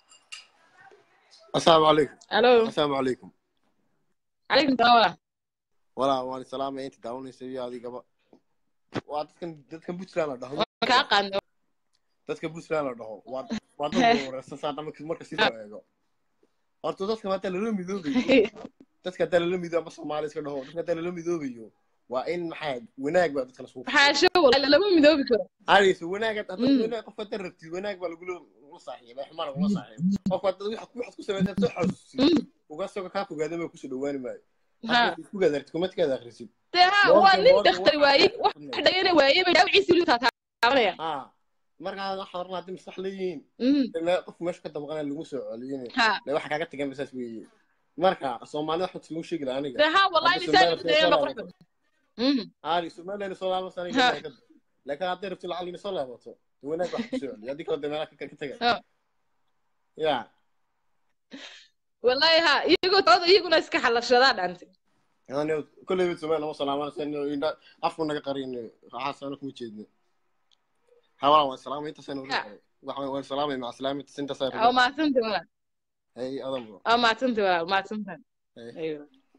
السلام عليكم alo السلام عليكم calaykum salaam walaa waan salaamay inta daawanaysa iyo adigaba waa dadkan dadkan puntland la dhaho waan kaa qaadnay dadka puntland la dhaho waa waa dad wareersan saa marka marka sii soo eego horta dadka hadda lala midoobayo dadka hadda lala midoobayo ama soomaali iska dhaho dadka hadda lala midoobayo waa in maxaa wanaag baa dadka lasoo xaasho walahi lama midoobi karo arayso wanaag hadda Mm. wanaag qof hadda rabtid wanaag baa lagula lagula saaxiibay xumaan lagula saaxiibay qofka hadda waxaad waxaad ku samaysaa soo xasuusid Mm. uga soo kaa fogaada ma kusoo dhawaani maayo ha hadda isku gadartid kumadkaada akhrisid dee ha Warka- waa nin warka daktar waxaa waaye ka wax hadlaya. dhagana waaye bay dhaawiciisi weli taataabanaya ها markaa waxa horna haddii maskax leeyihiin Mm. ilaa qof meesha ka damqanaya lagu soo celiyeen ha le waxa kaaga tagan basaas weeye marka soomaalida waxaa lagu sheegi lahaa aniga dee ha wallahi Hadda nisaan Somaliland soo ma qurux laabato. badan Mm. aari somaliland soo laaban sana Ha. laakiin hadday rabti lacag ina soo laabato dee wanaag wax ku soo celiyo haddii kale dee meelaha ka ka taga Ha. ya wallahi ha iyagoo tooda iyaguna iska xalashadaa dhantay yani kolleyba somaliland lama salaamanaysa afku naga qarin raaxaasana kuma jeedno hawala waan salaamay intaasaan Ha. waxaan waan salaamay maca salaamay intaasaan waa mahadsantay walaal hey adam waa mahadsantay walaal mahadsantahay Hey. Aywa.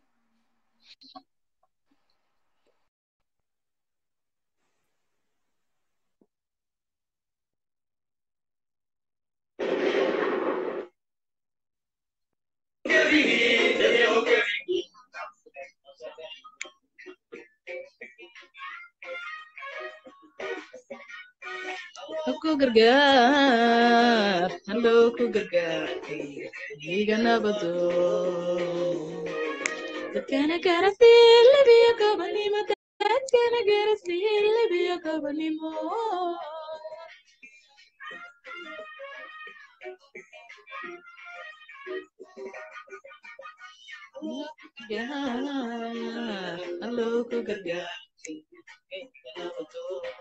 ku gargaar hallo ku gargaar iga nabado dadkana garasiin labiyo gabanimo dadkana garasiin labiyo gabanimo gargaar hallo ku gargaar iga nabado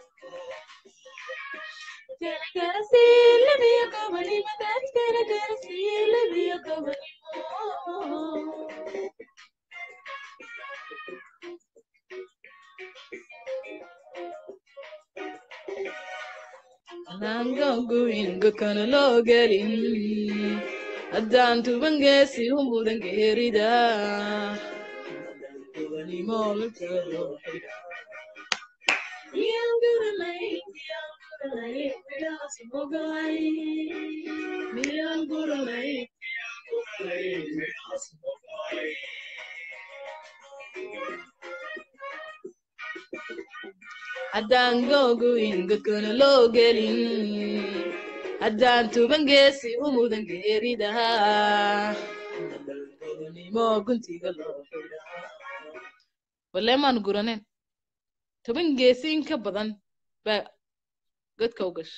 Nanganguinga kana loo gelin haddaan tuban geesi u mudan geerida tubanimo la jaro Miyaan guranay, miyaan guranay, miyaan smogalay. Miyaan guranay, miyaan guranay, miyaan smogalay. Haddaan googoyn godkana loo gelin haddaan tuban geesi u mudan geeridaha nimo guntiga loo xidhaa walle maan guranen toban geesi in ka badan baa godka u gasha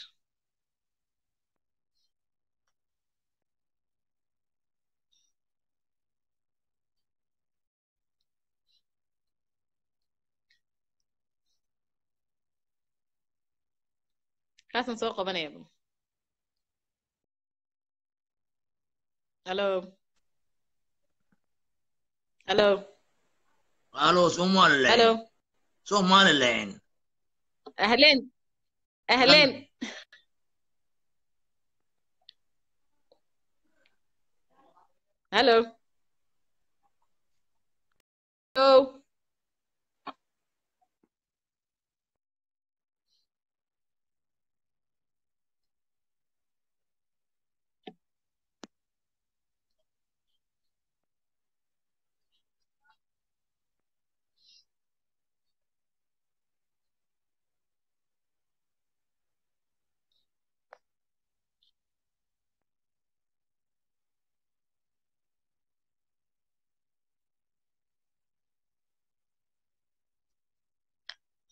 kaasaan soo qabanaya bal hallo hallo Aló, Somaliland. hallo Somaliland. ahleen ahleen hallo hallo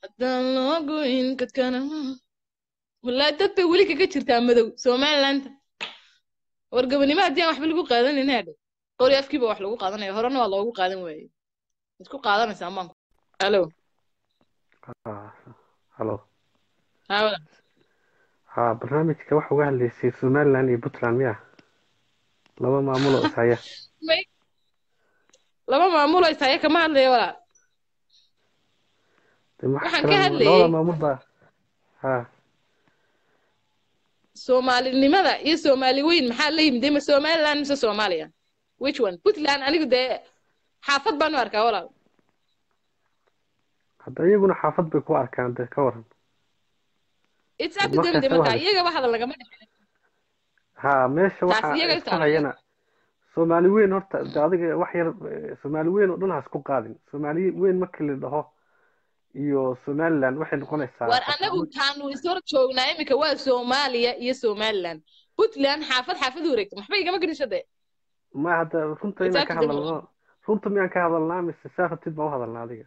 haddaan loo goyn kadkana wallaahi dad bay weli kaga jirtaa madow somalilandta war gabanimo haddii aan waxba lagu qaadanin hadhe qori afkiiba wax lagu qaadanaya horena waa loogu qaadan waaye isku qaadanaysaa maan alo Ah, halo hawla ha barnaamijka waxa uga hadlaysay somaliland iyo puntland miya laba maamul oo ishaya may laba maamulo ishaya kama hadlayo walaal de waxa waxaan ka kale hadlayay labada maamul baa ha soomaalinimada iyo soomaali weyn maxaa la yimid ma somaliland mise soomaaliya which one puntland anigu dee xaafad baan u arkaa walaal hadda iyaguna xaafad bay ku arkaan de ka waran it's up to them de markaas markaa waa iyagaba hadal lagama dhexin ha meesha taas waxa iyaga isku taala hayana soomaali weyn horta de adiga wax yar eh, soomaali weyn oo dhan ha isku qaadin soomaali weyn markii la dhaho iyo somaliland waxay noqonaysaa war horta anagu taanu ishor joognaa iminka waa soomaaliya iyo somaliland puntland xaafad xaafad wareegta maxba igama gelisho de ma hadda runta it's inaan up ka to them hadalno runta miyaan ka hadalnaa mise saa rabtid baan u hadalnaa adiga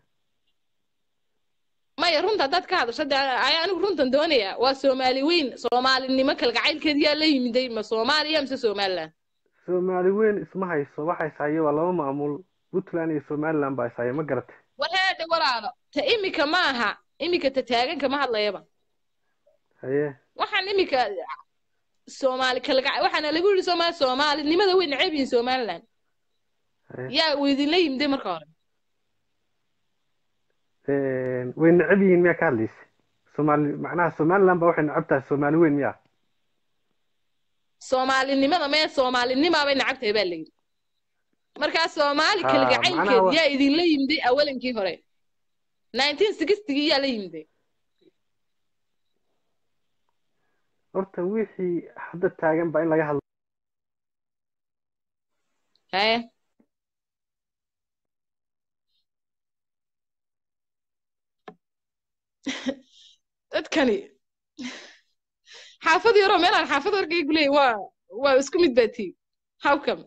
maya runta haddaad ka hadasho de ayaa anigu runtan doonaya waa soomaali weyn soomaalinimo kalgacaylkeed yaa la yimiday ma soomaaliya mise somaliland soomaali weyn isma hayso waxa ishaya waa laba maamul puntland iyo somaliland baa ishaya ma garatay war heedhe walaalo ta imika ma aha imika ta taagan kama hadlayaba haye waxaan imika soomaali kalgaca waxaana lagu yidhi soomaali soomaalinimada way neceb yihiin somaliland haye yaa uu idinla yimiday marka hore Een, way necab yihiin miyaa ka hadlaysa soomaali macnaha somaliland baa waxay necab tahay soomaali weyn miyaa soomaalinimada mee soomaalinimaa bay necab tahay baa la yidhi markaa soomaali ha macnaha kalgacaylkeed wa yaa idinla yimiday awalankii hore nineteen sixtigii yaa la yimiday horta wixii hadda taagan baa in laga hadlo haye dadkani xaafad yaroo meelaan xaafad warkay ku leeyahay waa waa isku mid baa tii how come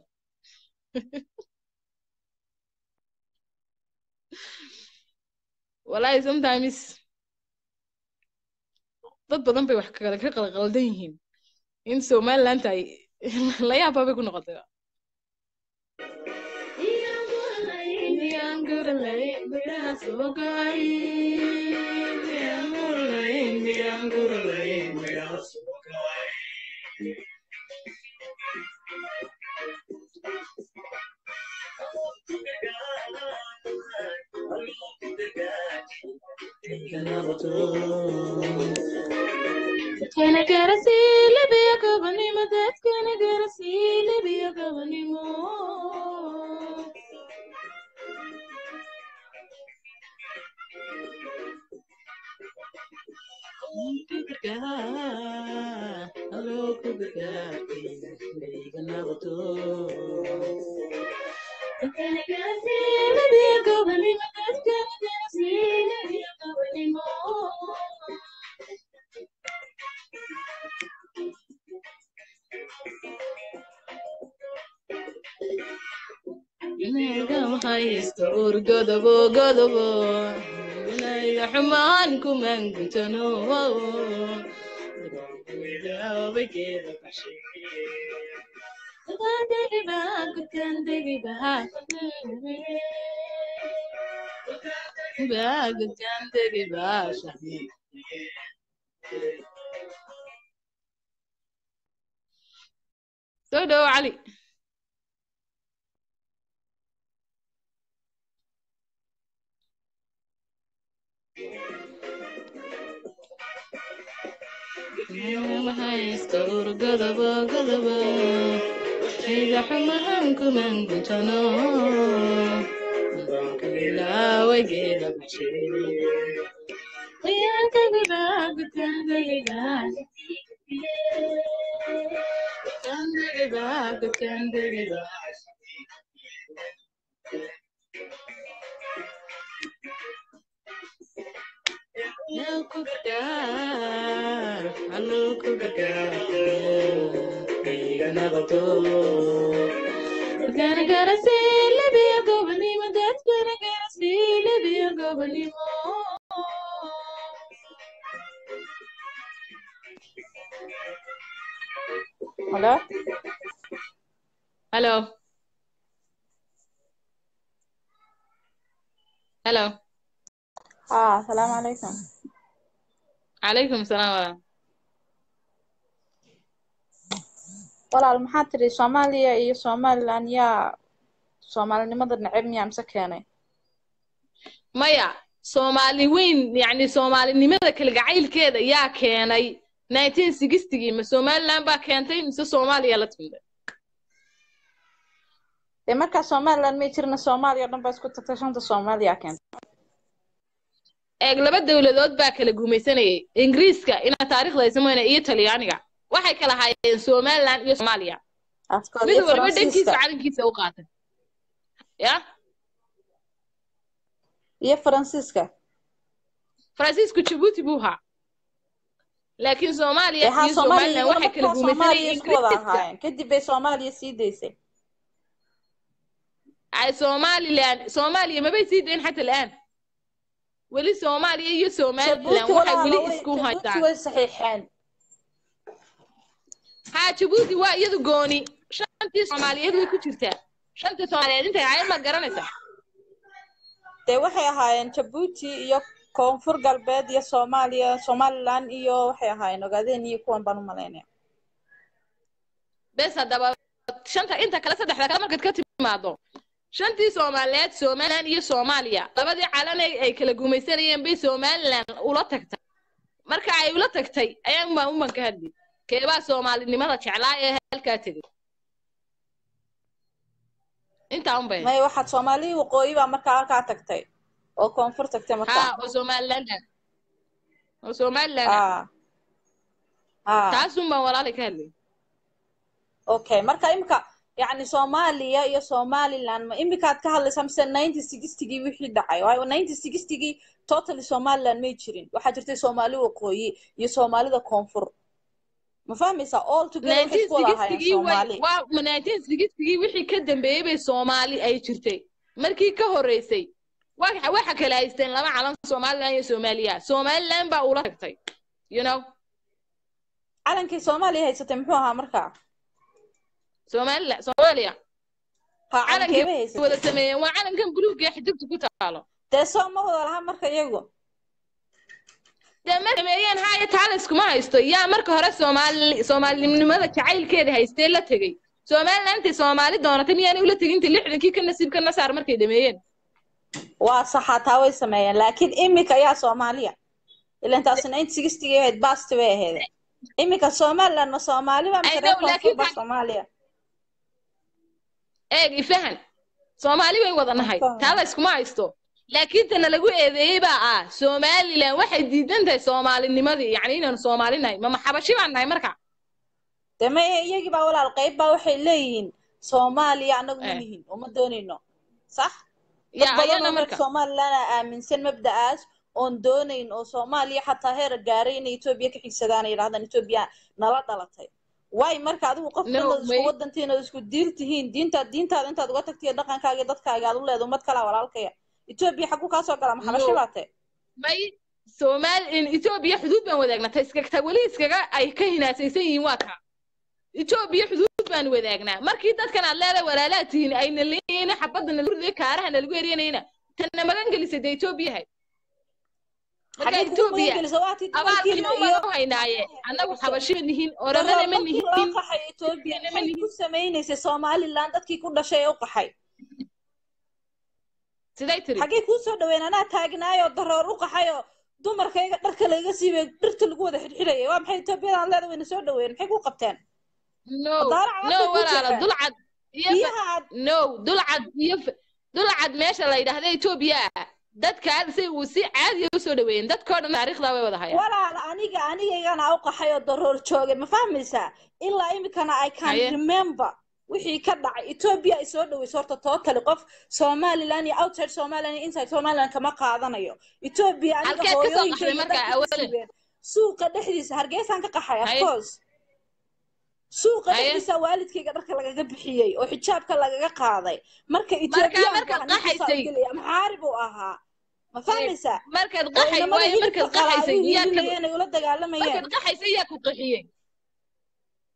wallahi sometimes dad badan bay wax kala ka qalqaldan yihiin in somaliland ay la yaabaa bay ku noqotay Dadkana gaarsiin labiya gabanimo dadkana gaarsiin labiya gabanimo Dadkana gaarsiin labiya gabanimo dadkana gaarsiin labiya gabanimo Inagam haysto ur godobo godobo Inayga xumaan kuman gutano soo dhawo cali Inagam haysto ur godobo godobo Inayga xumaan kuman gutano Ilaawageeda bashay Gonna gotta see Libya go animo, that's gonna gotta see Libya go animo. Hello? hello hello ها السلام عليكم calaykum salaam walaal walaal maxaa tiri soomaaliya iyo somaliland yaa soomaalinimada neceb miyaa mise keenay maya soomaali weyn yacni soomaalinimada kalgacaylkeeda yaa keenay nineteen sixtigii ma somaliland baa keentay mise soomaaliya la timday dee markaa somaliland may jirna soomaaliya o dhan baa isku tagtay shanta soomaaliya keentay eeg laba dowladood baa kala gumaysanayay ingiriiska inaa taariikhda ay samayna iyo talyaaniga waxay kala haayeen somaliland iyo soomaaliya afkood mid iyo waliba dhankiisa faransiiska calankiisa u qaatay ya iyo faransiiska faransiisku jabuuti buu ahaa laakiin soomaaliya dee haa iyo soomaaliya somaliland iyaguna waxay kala markaa soomaaliya gumaysanayeen isku wada ingiriiska ahaayeen kadib bay soomaaliya sii daysay ay somaliland soomaaliya mabay sii dayn xata al'aan weli soomaaliya iyo somaliland jabuuti waxay walaala weli way isku jabuuti haystaan way saxiixeen haa jabuuti waa iyadu gooni shantii soomaaliyeed way ku jirtaa shantii soomaaliyeed intay ahayd ma garanaysaa dee waxay ahaayeen jabuuti iyo koonfur galbeed iyo soomaaliya somaliland iyo waxay ahaayeen ogaadeen iyo kuwan baan u malaynaya bes haddaba shanta inta kale saddexda kale markaad ka timaado shantii soomaaliyeed somaliland iyo soomaaliya labadii calan ay ay kala gumaysanayeen bay somaliland ula tagtay marka ay ula tagtay ayaan baan uman ka hadli keebaa soomaalinimada jeclaa ee halkaa tegay intaa un bay may waxaad soomaaliya waqooyi baa markaa halkaa tagtay oo koonfur tagtay markaa haa oo somaliland ah oo somaliland ah haa haa taasun baan walaalay ka hadlay okay marka imika yacni soomaaliya iyo somaliland ma imikaad ka hadlaysaa mise ninety sixtigii wixii dhacay waayo ninety sixtigii totally somaliland may jirin waxaa jirtay soomaali waqooyi iyo soomaalida koonfur ma fahmaysaa all together waxay nineteen isku wada ahaayeen sixtigii way soomaali waa nineteen sixtigii wixii ka dambeeyey bay soomaali ay jirtay markii ka horreysay waxa waxa kala haysteen laba calan somaliland iyo soomaaliya somaliland baa ula tagtay you know calankii soomaaliya haysatay muxuu ahaa markaa somaliland soomaaliya ha calankii calankeebay ay haysatay wada sameeyeen waa calankan buluugga ee xidibta ku taalo dee soo ma wada laha marka iyagu dee mar sameeyeen haya taales kuma haysto yaa marka hore soomaali soomaalinimada jacaylkeeda haystee la tegey somaliland intay soomaali doonatay miyaanay ula tegin inta lixdankii ka nasiib ka nasaar markay dhameeyeen waa saxaa taa way sameeyeen laakiin imika ayaa soomaaliya ilan taasi ninety sixtigii ahayd basti bay ahayd imika somaliland ma soomaaliba mise I reer know, koonfur laakiin ba ta- soomaaliya eeg ifahan soomaali way wada nahay taa la iskuma haysto laakiin tana lagu eedeeyey baa ah somaliland waxay diidan tahay soomaalinimadii yacni inaanu soomaali nahay mama xabashi baan nahay marka dee ma iyagii baa walaal qayb baa waxay leeyihiin soomaaliya anagu ma Eh. nihin uma doonayno sax dad yaa badan ayana oo reer marka somaliland a aaminsan mabda'aas oon doonayn oo soomaaliya xataa heer gaaray inay etoobiya ka xigsadaan ay yidhahdaan etoobiya nala dhalatay waay marka adigu qof No, dhan isku may- wadantiin oo isku diil tihiin diintaad diintaada intaad uga tagtiyo dhaqankaaga iyo dadkaaga aad u leedo ummad kalaa walaalkaya etoobiya xaguu kaa soo galaa maxabashi No. baa tae may soomaali in etoobiya xuduud baan wadaagnaa ta iskaga ta weli iskaga ay ka hinaasaysan yihiin waa kaa etoobiya xuduud baan wadaagnaa markii dadkan aad leedahay walaalaa tihiin ayna leeyihiin xabadda nalagu riday kaaraha nalagu eryanayna tana magan gelisay dee etoobiyahay marka xagee kugu etoobiya magangelisa waatii abaalkiina dumarkiina iyo umaan u haynaaye annagu xabashi ma nihin oramana ma markii loo nihin qaxay etoobiya Ethiopia ma maxay nihin ku samaynaysay somaliland dadkii ku dhashay ee u qaxay siday tiri xaggee kuu soo dhaween anaa taagnaayoo daroor u qaxayoo dumarkayga dharka layga siibay dhirta lagu wada xidhxidhayay waa maxay etoobiyadaan leeda wayna soo dhaweeyeen maxay ku qabteen no madaarac no afkay ku walaala jeexeen dulcad iyo fa- biyaha aad no dulcad iyo fa- dulcad meesha la yidhaahda etoobiya ah dadka si uu si caadiya usoo dhaweeyeen dadkoo dhan taariikhdaa way wada hayaan walaal aniga anigaygana u qaxay oo daroor joogay ma fahmaysaa ilaa imikana i can Haye. remember wixii ka dhacay etoobiya ay soo dhaweyso horta totally qof somaliland iyo outside somaliland iyo inside somaliland kama qaadanayo etoobiya aniga Halkeed ka soo hooyooyinka qaxday iyo marka dadka awalan? siibeen suuqa dhexdiisa hargeysaan ka qaxay of Haye. course suuqa Haye. dhexdiisa waalidkayga dharka lagaga bixiyey oo xijaabka lagaga qaaday marka markaa etoobiyaanka markaad ninkiisaa u qaxaysay gelaya maxaari buu ahaa ma fahmaysaa markaad oo qaxay inamada waaye hilibka markaad qala ay qaxaysay u yaa ka hiilinayeen ay ula dagaalamayeen markaad qaxaysay yaa ku qaxiyey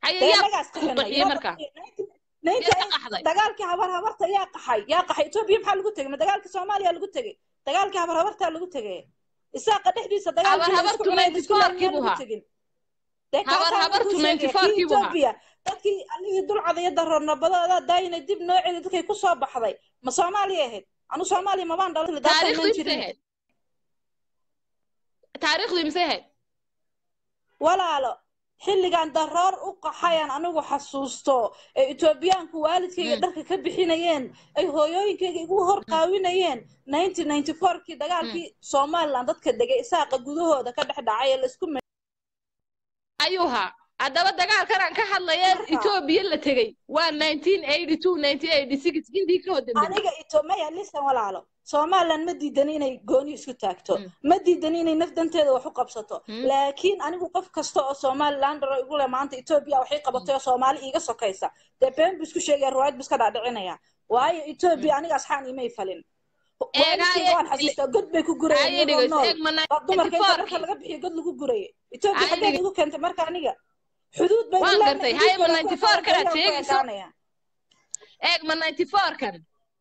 haye dee yaa annagaas ku qaxinay qaxiyey yaa marka naynta yaa ka qaxday dagaalkii habar habarta yaa qaxay yaa qaxay etoobiya maxaa lagu tegey ma dagaalkii soomaaliya lagu tegey dagaalkii habar habartaa lagu tegey isaaqa dhexdiisa habar dagaalkii la isku habartu cunay la ninety isku four laayay kii miyaan buu lagu ahaa tegin dee habar kaasaa habartu kuu ninety sheegaya four kii kii buu ahaa etoobiya dadkii allihii dulcada iyo daroornabadooda daayina dib nooceeda dadkay ku soo baxday ma soomaaliya ahayd anu soomaaliya mabaan dhalin daatan taariikhdu iman imisay jirin ahayd taariikhdu imisay ahayd walaalo xilligan daroor u qaxayan anigu xasuusto ee etoobiyaanku waalidkayga dharka ka bixinayeen ay hooyooyinkayga igu hor qaawinayeen nineteen ninety fourkii dagaalkii somaliland dadka degay isaaqa gudahooda ka dhex dhacay ee laisku ayuu ahaa haddaba dagaalkan aan ka hadlaya etoobiya la tegey waa nineteen eighty two nineteen eighty six intii ka hodambey aniga itomaya lisan walaalo somaliland ma diidan inay gooni isku taagto ma diidan inay naf danteeda wax u qabsato laakiin anigu qof kasta oo somalilander oo igu leh maanta etoobiya waxay qabatay oo soomaali iiga sokaysa dee been bu isku sheegaya riwaayad bu iska dhaadhicinaya waayo etoobiya aniga asxaan imay falin waalidkayga waan xasuustaa god bay ku gurayeen Aye, iyagoo dhegeyso, nool eeg ma Waa dumarka inta 94 dharka laga bixiyo god lagu gurayay etoobiya Aye, xaggeed dhege- igu keentay marka aniga xuduud bay waan ilaa gartay haye ma xuduudkooda ninety ku four ekaanaya, kanaad ayaan ku sheegayso ekaanaya. eeg ma ninety four kan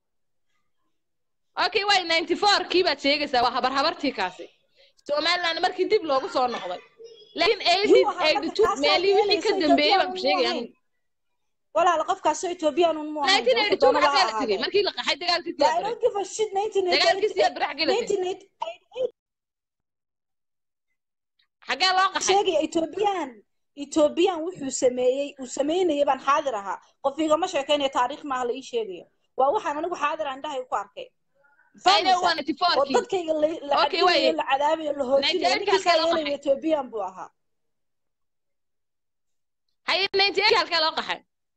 okay way ninety four kii baad sheegaysaa waa habar habartii kaasi somaliland markii dib loogu soo noqday laakiin eighty Yuu ahaa eighty marka two kaasaa meelihii wixii yeelaysa ka dambeeyey baan ku Ethiopian sheegaya mu anigu walaal qofkaasoo ethoobiyan un mu ahayn nineteen dee eighty wuxuu two doonaba ha maxaa la tegey ahaadee markii la qaxay dagaalkii Yeah, I siyaad don't give a shit 1988 dagaalkii siyaad barax gala tegey 1988 xagee loo qaxay sheegaya ethoobiyan ethoobiyan wuxuu sameeyey uu sameynayay baan xaadir ahaa qof igama sheekaynaya taariikh maaha la ii sheegayo waa waxaan anigu xaadir aan dhahay ku arkay ayna waa fahmaysaa ninety four oo kii dadkayga la la okay cadinayo waye la cadaabayo la ninety hoojinayo eight ninkiisaa halkee loo yeelaya qaxay ethoobiyan buu ahaa haye ninety eight halkee loo qaxay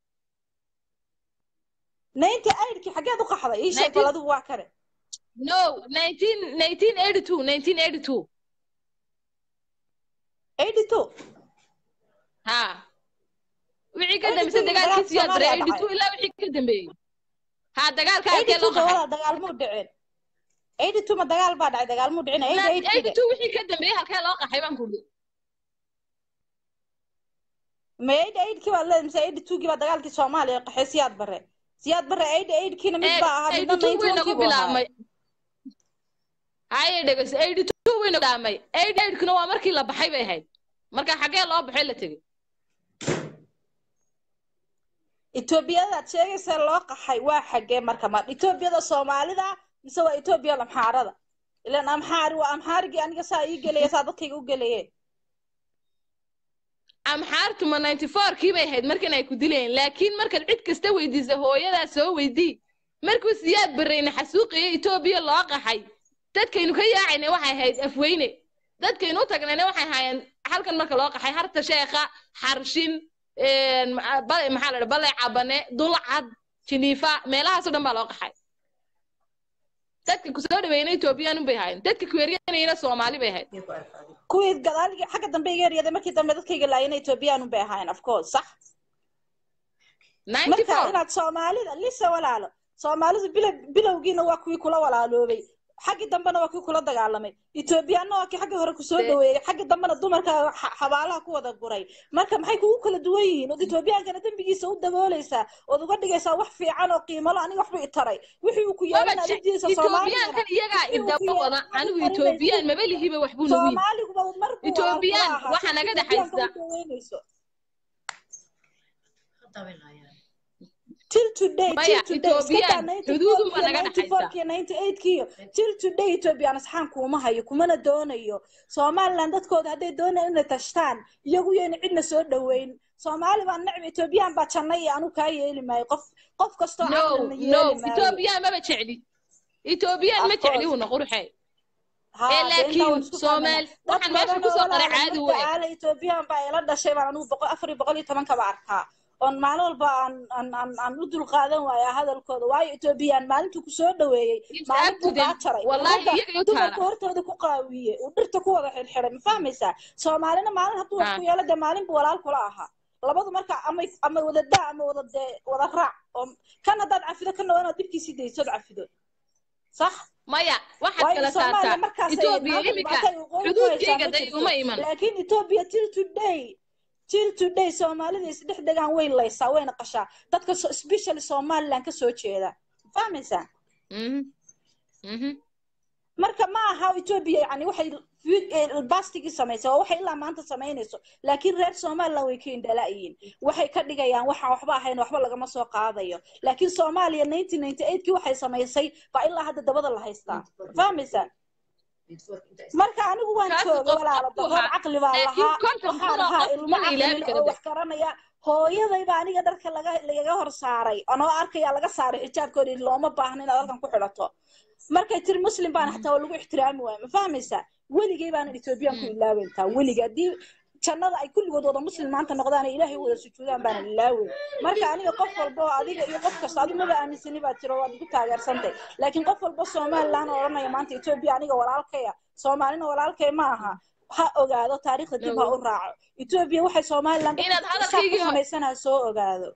98kii xageed u qaxday ii sheeg bal nineteen adigu waa kane no nineteen nineteen eighty two nineteen eighty two 82 ha wixii ka 82 dambeysay iyo dagaalkii dagaalka siyaad bare soomaaliya eighty two dhacay ilaa wixii ka dambeeyey ha dagaalka halkee 82 loo da qaxay walaal dagaalmuu dhicin 82 ma dagaal baa dhacay dagaalmuu dhicin 88 eighty kii two wixii ka dambeeyey halkee loo qaxay baan ku ma 88 kii baad leedahay mise 82 kii baa dagaalkii soomaaliya qaxay siyaad bare siyaad bare 88 kiina mid eeg baa ahaa midna eighty two way 91 nagu kii buu ahaa bilaabmay haye dhegeyso eighty two way nagu bilaabmay eighty eight kuna waa markii la baxay bay ahayd marka xagee loo baxay la tegey etoobiyadaad sheegaysa loo qaxay waa xagee marka ma etoobiyada soomaalida mise waa etoobiya amxaarada ilan amxaari waa amxaarigii aniga saa ii gelaya saa dadkayga u gelaye amxaartu ma ninety four kii bay ahayd markan ay ku dilayeen laakiin markaad cid kasta weydiisa hooyadaa soo weydii markuu siyaad barreyne xasuuqiyo etoobiya loo qaxay dadkaynu ka yaacayna waxay ahayd afweyne dadkaynu u tagnayna waxay ahaayeen halkan marka loo qaxay harta sheekha xarshin bale maxaa la dhaha bale cabane dulcad jiniifa meelahaasoo dhan baa loo qaxay dadka kusoo dhaweeyna etoobiyaan bay ahaayeen dadka kuweeryanayna soomaali bay ahayd kuwii gadaaligi xagga dambe iga eryaday markii dambe dadkayga laayana etoobiyaan bay ahaayeen of course sax ninety marka four inaad soomaalida lisa walaalo soomaalidu bila bilowgiina waa kuwii kula walaaloobay xaggii dambena waa kuwii kula dagaalamay etoobiyaanna waa kii xagga hore kusoo Dee- dhaweeyey xaggii dambena dumarka xa- xabaalaha ku wada guray marka maxay kugu kala duwan yihiin ood etoobiyaankana dembigiisa u dabooleysaa ood uga dhigaysaa wax fiican oo qiimalo aniga waxba i taray wixii uu ku maba yeelin aad je- u diidaysa soomaaligana etoobiyaankan iyagaa wixii uu ku idaba wada yeelin aad u anigu qarinaysid etoobiyaan maba lihiba wax buu nagu yimi soomaaliguba mar buu walaal kula etoobiyaan ahaa waxaa si naga etoobiyaanka dhexaysa u daweynayso till today maya till today iska daa etoobiyaan 94 xuduudunba kiyo naga 94 dhexaysa kiyo 98 kiyo till today ethoobiyan asxaan kuuma hayo kumana doonayo somaliland dadkooda hadday doonayaan inay tashtaan iyagu yayna cidna soo dhoweyn soomaali baan necb etoobiyaan baa janna iyo anu kaa yeeli maayo qof qof kastoo no caqlina no yeeli maayo etoobiyaan maba jecli etoobiyaan of ma jecli course una qurxe ee ها دينتا laakiin ونسكو فاهمنا soomaal dad waxaan meesha badan oo kusoo qoray walaala caadi marka weeg aala ethoobiyan baa ila dhashay baan anigu boqol afar iyo boqol iyo toban kaba arkaa oon maalin walba aan aan aan aan u dulqaadan waaya hadalkooda waayo ethoobiyan maalintuu kusoo dhaweeyey It's maalin up to buu them. kaa jaray uu Wallahi ragga iyaga u dumarka taala. hortooda ku qaawiye uu dhirta ku wada xirxiray ma fahmaysaa soomaalina maalin hadduu wax Ah. ku yeelo dee maalin buu walaal kula ahaa labadu marka ama ama wada daa ama wada dee wada raac oo kan haddaad cafido kana waa inaad dibkiisii daysood cafido sax maya waxaad waayo kala soomaaliya saartaa markaasay etoobiya maanta imika dhibaatay waqooyi ku haysaa xuduudkayga ma day jirto uma iman laakiin etoobiya till today till today soomaalida isdhex degaan way laysaa wayna qashaa dadka so- especially somaliland ka soo jeeda fahmaysaa Mhm. Mhm. marka ma aha ethiopia yani waxay fi- eh, bastigii samaysay waa waxay ilaa maanta samaynayso laakiin reer somaliland way ka indhalaayiin waxay ka dhigayaan waxaan waxba ahayn waxba lagama soo qaadayo laakiin soomaaliya nineteen ninety eightkii waxay samaysay baa ilaa hadda dabada la haystaa fahmaysaa marka anigu waan Kaasi jooga qof walaalo abuu doqon ahaa. caqli baa Laakiin lahaa konton waxaan kun oo ahaa qof ilmo mana caqli ilaawi leh kara oo de. wax garanaya hooyadayba aniga dharka laga lagaga hor saaray anoo arkaya laga saaray xijaabkoodi looma baahna inaad halkan ku xidhato markay tiri muslim baana xataa waa lagu ixtiraami waaya ma fahmaysaa weligay baanan ethoobiyan ku ilaaweyntaa weliga haddii jannada ay kulligood wada muslim maanta noqdaan ay ilaahay wada sujuudaan baanan ilaaweyn marka aniga qof walba oo adiga iyo qof kasta adigu maba aaminsani baa tiro waad igu taageersantay laakiin qof walba somaliland oo odhanaya maanta etoobiya aniga walaalkaya soomaalina walaalkay ma aha ha ogaado taariikhda dib ha u raaco etoobiya waxay somaliland Inaad dadka isaaq ku hadalkaygii hor- samaysana ha soo ogaado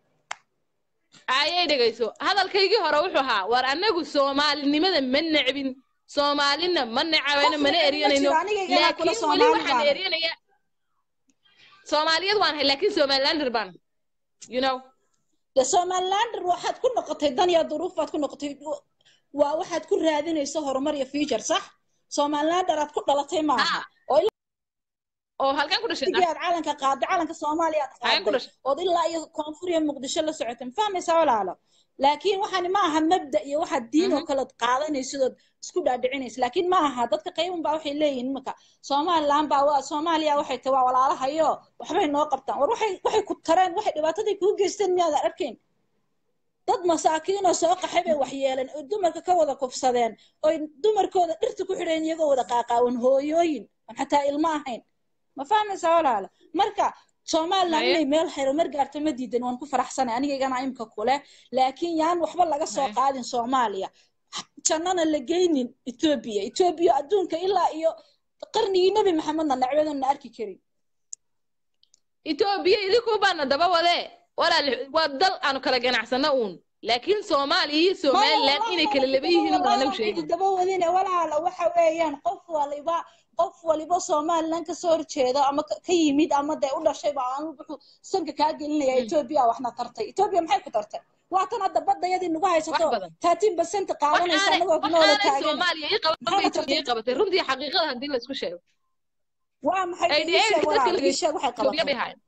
ayay dhegayso hadalkaygii hore wuxuu ahaa war anagu soomaalinimada ma necbin soomaalina ma necabano Qof mana neceb ma eryanayno jiro, anigaygana kula laakiin weli Soomaali waxaan baan. eryanaya soomaaliyad waan ahay laakiin somalilander baan you know de somalilander waxaad ku noqotay dan iyo duruuf baad ku noqotay waa waxaad ku raadinayso horumar iyo future sax somalilander aad ku dhalatay maaha oo oo halkan ku dhashay ilaa aad calanka qaaday calanka soomaaliya aad Halkan ku qaaday dhashay. ood ilaa iyo koonfur iyo muqdisho la socotay ma fahmaysaa walaalo laakiin waxani ma aha mabda iyo waxaad diin oo kale qaadanaysidood isku dhaadhicinaysa laakiin ma aha dadka qaybun baa waxay leeyihiin imika somaliland baa waa soomaaliya waxay tahay waa walaalahayo waxbay noo qabtaan war waxay waxay ku tareen waxay dhibaatadii kuu geysteen miyaadan arkayn dad masaakiin oo soo qaxay bay waxyeeleen oo dumarka ka wada kufsadeen oy dumarkooda dhirta ku xidheen iyagoo wada qaaqaawan hooyooyin aan xataa ilmo ahayn ma fahmaysaa walaala marka somaliland Haye. inay meel horumar gaarto ma diidan waan ku faraxsanay anigaygana imka kule laakiin yaan waxba laga soo Haye. qaadin soomaaliya jannana la geynin etoobiya etoobiya adduunka ilaa iyo qarnigii nebi maxamedna nacbadan na arki karin etoobiya idinku baana daba wade walaal waa dal aanu kala ganacsano uun laakiin soomaaliya iyo somaliland inay kala laba yihiin un anagu sheegin daba wadine walaala waxa weeyaan qof waliba qof waliba somaliland kasoo horjeeda ama ka ka yimid ama dee u dhashayba aanu wuxuu sanka kaa gelinaya etoobiya waxna tartay etoobiya maxay ku tartay waa tan hadda badayadii nagu haysato Wax badan. thirteen percent qaadanaysa waxaanay anagoo kunoola waxaanay taagan soomaaliya ii qaban Maxay bay ka etoobiya ii qabatay runtii xaqiiqada haddii laisku sheego waa maxay ay ii sheeg dadka walaala ii sheeg waxay etoobiya bay qabatay haayeen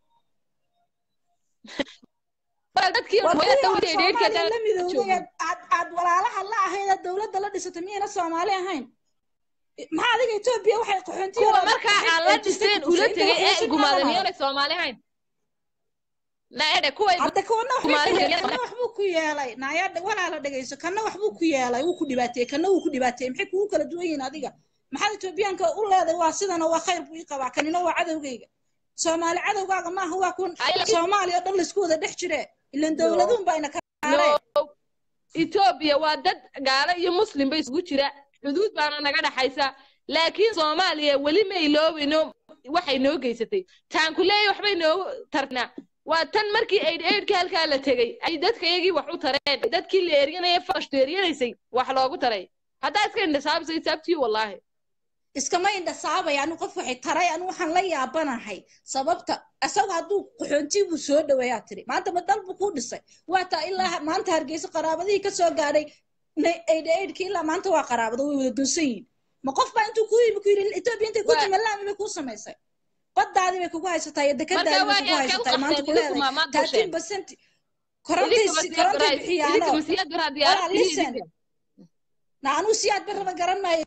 walaal dadkii war hooyada kuwii aad dawladda soomaaliya la midowday joogin aad aad walaalaha la ahayd aad dowladda la dhisatay miyayna soomaali ahayn maxaa adiga etoobiya waxay qaxoontiya kuwa markaa aan la dhiseen ula tegay ee gumaaday miyaanay soomaali ahayn na edhe kuway hadda kana Soomaali waxbay kaliya- kana waxbuu ku yeelay naaya walaala dhegayso kana waxbuu ku yeelay wuu ku dhibaateeyey kana wuu ku dhibaateeyey maxay kugu kala duwan yihiin adiga maxaad etoobiyaanka u leeday waa sidana waa khayr buu ii qabaa kanina waa cadowgayga soomaali cadowgaaga maaha waa kun Ay, laakiin- soomaaliya oo dhan laisku wada dhex jire ilan dowladuun baa ina kaareen no etoobiya waa dad gaalo iyo muslim ba isugu jira xuduud baana naga dhaxaysa laakiin soomaaliya weli ma iloobino waxay noo geysatay taanku leeya waxbay noogu tarnaa waa tan markii aid aidka halkaa la tegey ay dadka iyagii wax u tareen dadkii la eryanaya fashtu eryanaysay wax loogu taray haddaa iska indhasaabisa isaabtiyo wallaahi iskama indhasaabay anu qof waxay taray anu waxaan la yaabanahay sababta isaga hadduu qaxoontii buu soo dhaweeyaa tiri maanta ma dal buu kuu dhisay waa taa ilaa maanta hargeysa qaraabadihii ka soo gaadhay aidha aidhkii ilaa maanta waa qaraabado way wada dunsan yihiin ma qof baa intuu kuu yimi ku yidhi etoobiya intay ku Waa- timi laami bay kuu samaysay baddaadii bay kugu haysataa iyo dekadaadii bay kugu waa yaa haysataa kee u maanta ku qabteen, idinku leedahay maa- maad thirteen gasheen. percent idinka korontay masiyaad korontay baraa bixiyaano idinka masiyaad baraa diyaarad Walaa, listen. na anuu siyaad barraba garan maayo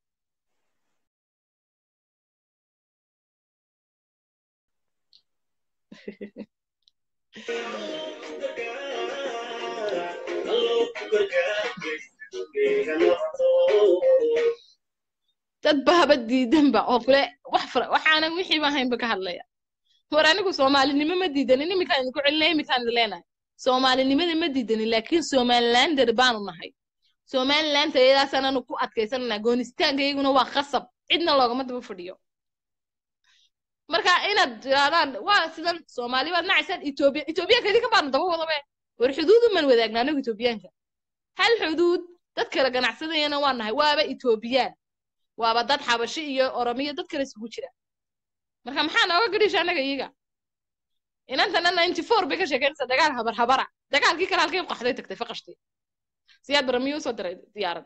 dad bahaba diidanba oo kule wax fara waxaanan wixiiba ahaynba ka hadlaya war anigu soomaalinimo ma diidanin iminkaan idinku celinaya iminkaan idin leenahay soomaalinimada ma diidanin laakiin somalilander baanu nahay somalilanta iyadaasaan anu ku adkaysananaa goonistaanka iyaguna waa khasab cidna loogama daba fadhiyo marka inaad tirahdaan waa sidan soomaali baad nacaysaan etoobiya etoobiyaanka idinka baanu daba wadabe war xuduudu man wadaagna anigu etoobiyaanka hal xuduud dad kala ganacsadayana waa nahay waaba etoobiyaan waaba dad xabashi iyo oromiyo dad kale isugu jira marka maxaa nooga gadhisha annaga iyaga inantana ninety four bay ka sheekeynaysaa dagaal habar habara dagaalkii kale halkay u qaxday tagtay faqashtay siyaad bara miyuu usoo diray diyaarad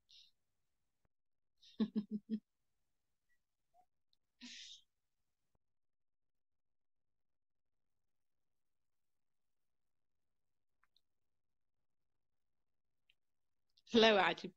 لا وعجيب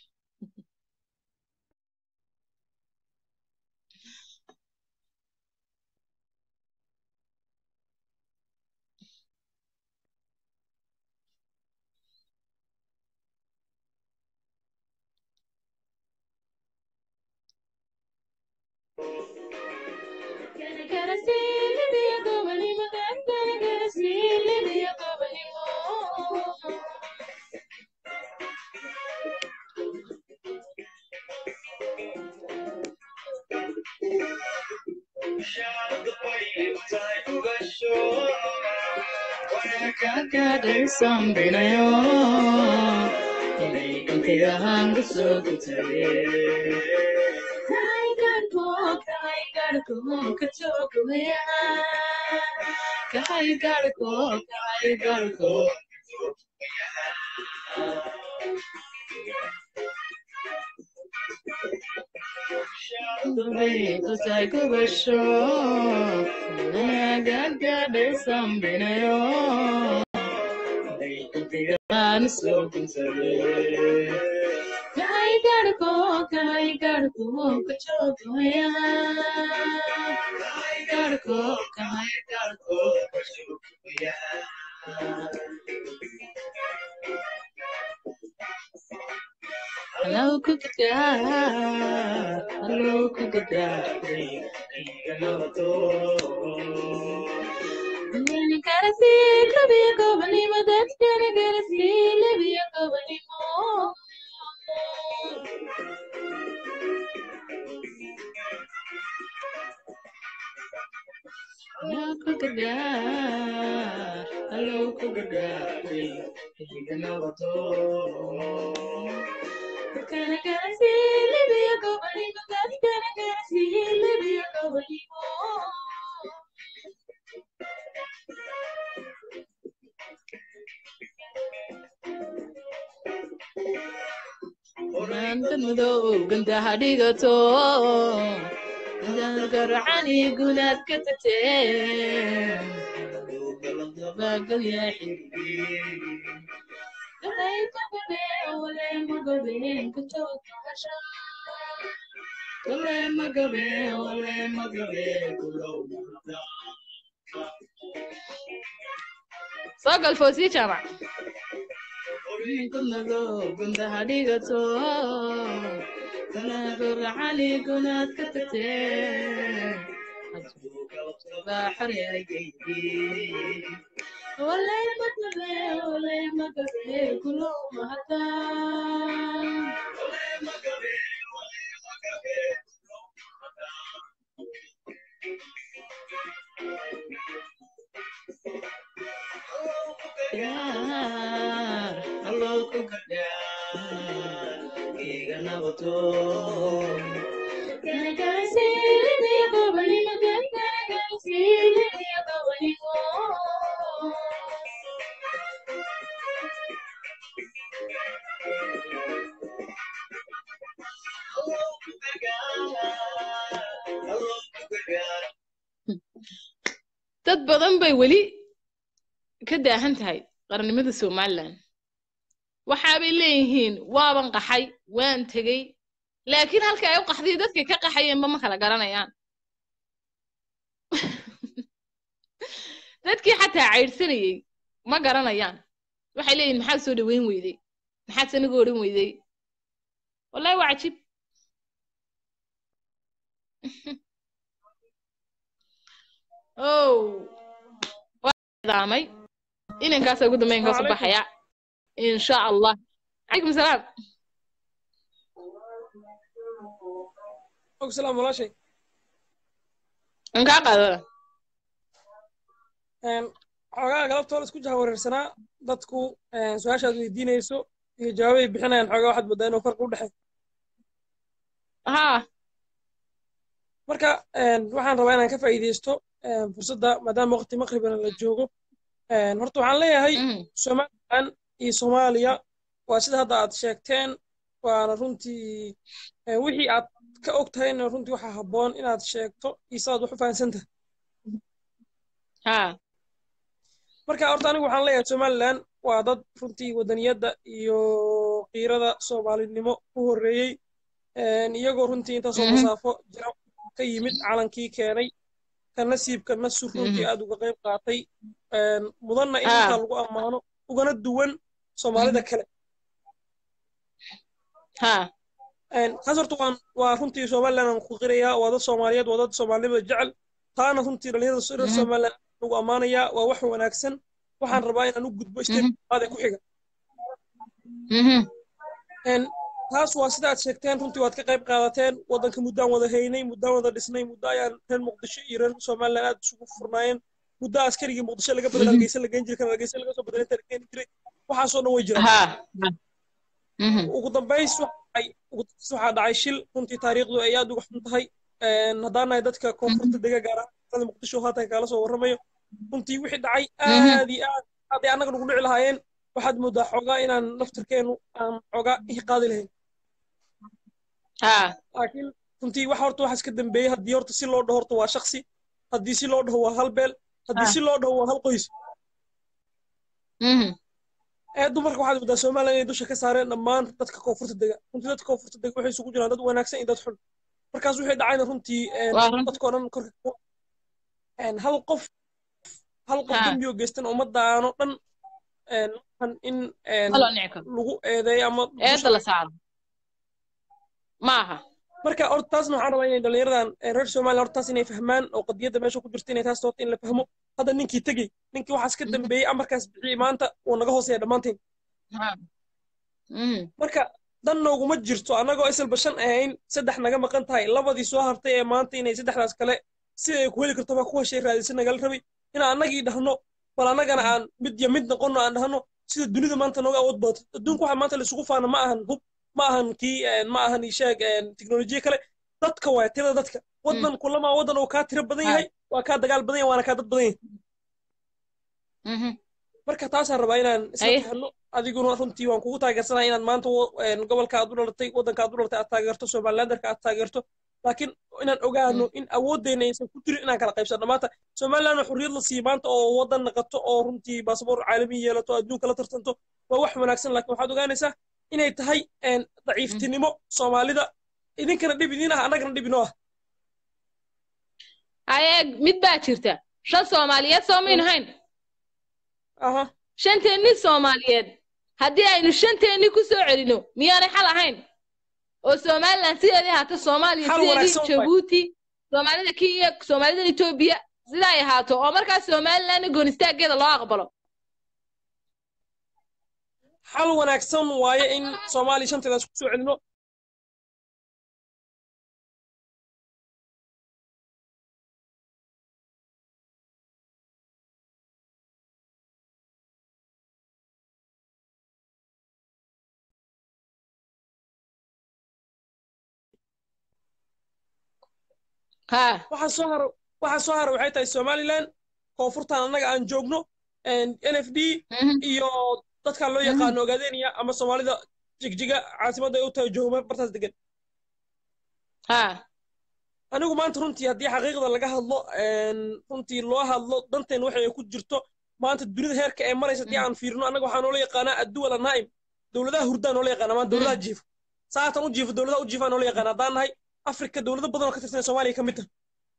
Hello, cookie dad. Hello, cookie dad. You gotta see, could be a company, but that's gonna get a see, live be a company more. Hello, cookie dad. Hello, cookie dad. You can know what Gonna gonna see, live be a company, but that's gonna get a see, live be a company more. Maanta madow ganda hadhigato garcani gudaad ka tagtee dabagalya soo gal foosii jaamac gunda hadhigato garcani gudaad ka tagtee Olay magabe, olay magabe, kulo mahata. Yar, hello kukadar, iga nabato. Gana gana sili niya ko bali magan, gana gana sili niya ko bali mo. dad badan bay weli ka daahan tahay qarannimada somalilan waxaabay leeyihiin waaban qaxay waan tegey laakiin halka ay u qaxday dadkay ka qaxayeenba ma kala garanayaan dadkii xataa caydhsanayey ma garanayaan waxay leeyihin maxaad soo dhaweyn weydey maxaad sanigu odhan weydey wallahi waa cajiib oh daamay inankaasa ugu dambeyn ka soo baxaya insha allah calaykum salaam salaam walaashay an kaa qaadada xoogaa galabtooda isku jahawareersanaa dadku su-aashaad weydiinayso iyo jawaabay bixinayaan xoogaa waxaad moodaa inuu farqi u dhexeey ha marka waxaan rabaa inaan ka faa'iidaysto een, fursadda maadaama waqti maqribana la joogo Een, horta waxaan leeyahay somalilan iyo soomaaliya waa sida hadda aad sheegteen waana runtii een, wixii aad ka og tahayna runtii waxaa habboon inaad sheegto iyo sidaad wax u fahansan tahay ha marka horta anigu waxaan leeyahay somalilan waa dad runtii wadaniyadda iyo qiirada soomaalinimo ku horreeyey Een, iyagoo runtii intaasoo Mhm. masaafo jira ka yimid calankii keenay ka nasiibka nasur runtii Mhm. aad uga qayb qaatay Een, mudanna in Ah. intaa lagu ammaano ugana duwan soomaalida kale ha Een, taas horta waan waa runtii somalilan aan ku qirayaa waa dad soomaaliyeed waa dad soomaalinimada jecel taana runtii dhalinyarada reer Mhm. somalilan lagu ammaanayaa waa wax wanaagsan waxaan rabaa inaan u gudbo state labaad ee ku xiga Mhm. Een, taas waa sida aad sheegteen runtii waad ka qayb qaadateen waddanka muddaan wada haynay muddaan wada dhisnay muddo ayaan reer muqdisho iyo reer somalilan aad isugu furnaayeen muddo askarigii muqdisho laga bedel hargeysa la geen jiray kan hargeysa laga soo bedelay inta la keeni jiray waxaasoo dhan way jiraan ha Mhm. ugu dambays waxa dhacay- ugu dambays waxaa dhacay shil runtii taariikhdu ay aad uga xun tahay Een, haddaan nahay dadka koonfurta dega gaar ahaan magaalada muqdisho haatan kaala soo warramayo runtii wixii dhacay aad iyo aad hadday annaga nagu dhici lahaayeen waxaad moodaa xoogaa inaan naftarkeenu aan xoogaa ih qaadi lahayn ha laakiin runtii waxa horta waxaa iska dambeeyey haddii horta si loo dhaho horta waa shaksi haddii si loo dhaho waa hal beel haddii Ah. si loo dhaho waa hal qoys Mhm. ee dumarka waxaad moodaa somalilan inay dusha ka saareen dhammaan dadka koonfurta dega runtii dadka koonfurta dega waxay isugu jiraan dad wanaagsan iyo dad xun markaas waxay dhacayna runtii een, Waa run. dadkoo dhan korka ku- een, hal qof hal qof Ha. dembi oo geystan ummadaano dhan een, waxaan in een, Ma loo nici karo. lagu eedeeyo ama eedda la saaro maaha marka horta taasna waxaan rabaa inay dhallinyaradan ee reer somaliya horta taas inay fahmaan oo qadiyadda meesha ku jirta inay taas horta in la fahmo hadda ninkii tegey ninkii waxaas ka dambeeyey amarkaas bixiyey maanta wuu naga hooseeya dhammaanteen ha Mhm. marka dan nooguma jirto annagoo isalba shan ahayn saddex naga maqan tahay labadii soo hartay ee maanta inay saddexdaas kale sida ay ku heli karto baa kuwa shay raadisa nagala rabay inaan annagii dhahno bal annagana aan mid iyo mid noqonno aan dhahno sida dunida maanta nooga awood badato adduunka waxa maanta laisugu faana ma ahan hub ma ahan kii een, ma ahan ishaag teknolojiya kale dadka waaya tirada dadka waddan kulamaa waddan oo kaa tiro badan yahay waa kaa dagaal badan yahay waana kaa dad badan yahay Mhm. marka taasaan rabaa inaan isla Haye. fahno adiguna runtii waan kugu taageersanaya inaad maanta wo- een, gobolka aad u dhalatay waddanka aad u dhalatay aad taageerto somalilanderka aad taageerto laakiin inaan ogaano in awooddeena aysan ku jirin inaan kala qaybsanno maanta somalilandna xurriyad la siiyo maanta oo waddan naqato oo runtii baasaboor caalami yeelato adduunka la tartanto waa wax wanaagsan laakiin waxaad ogaanaysaa inay tahay een, daciiftinimo soomaalida idinkana dhib idiin ah annagana dhib inoo ah haye mid baa jirta shan soomaaliyeed soo maynu hayn aha shanteenni soomaaliyeed haddii aynu shanteenni ku soo celino miyaanay xal ahayn oo somalilan sideedii ahaato soomaaliya Xal sideedii wanaagsan waay. jabuuti soomaalida kenya soomaalida etoobiya sidaa ay ahaato oo markaas somalilanna goonistaaggeeda loo aqbalo xal wanaagsan waaye in soomaaliya shanteedaas ku soo celino ha waxaa soo haro waxaa soo haro waxay tahay somaliland koonfurtan annaga aan joogno n f d iyo dadka loo yaqaano ogaadeniya ama soomaalida jigjiga caasimadda ay u tahay joogma bartaas degan ha anigu maanta runtii haddii xaqiiqda laga hadlo runtii loo hadlo danteen waxay ku jirto maanta dunida heerka ee maraysa haddii aan fiirino annaga waxaa noola yaqaanaa adduwal anaa'im dowladaha hurdaa noola yaqaana maanta dowladaha jiifa saatan u jiifa dowladaha u jiifaa noola yaqaana haddaan nahay afrika dowlado badan oo ka tirsan soomaaliya ka mid tahay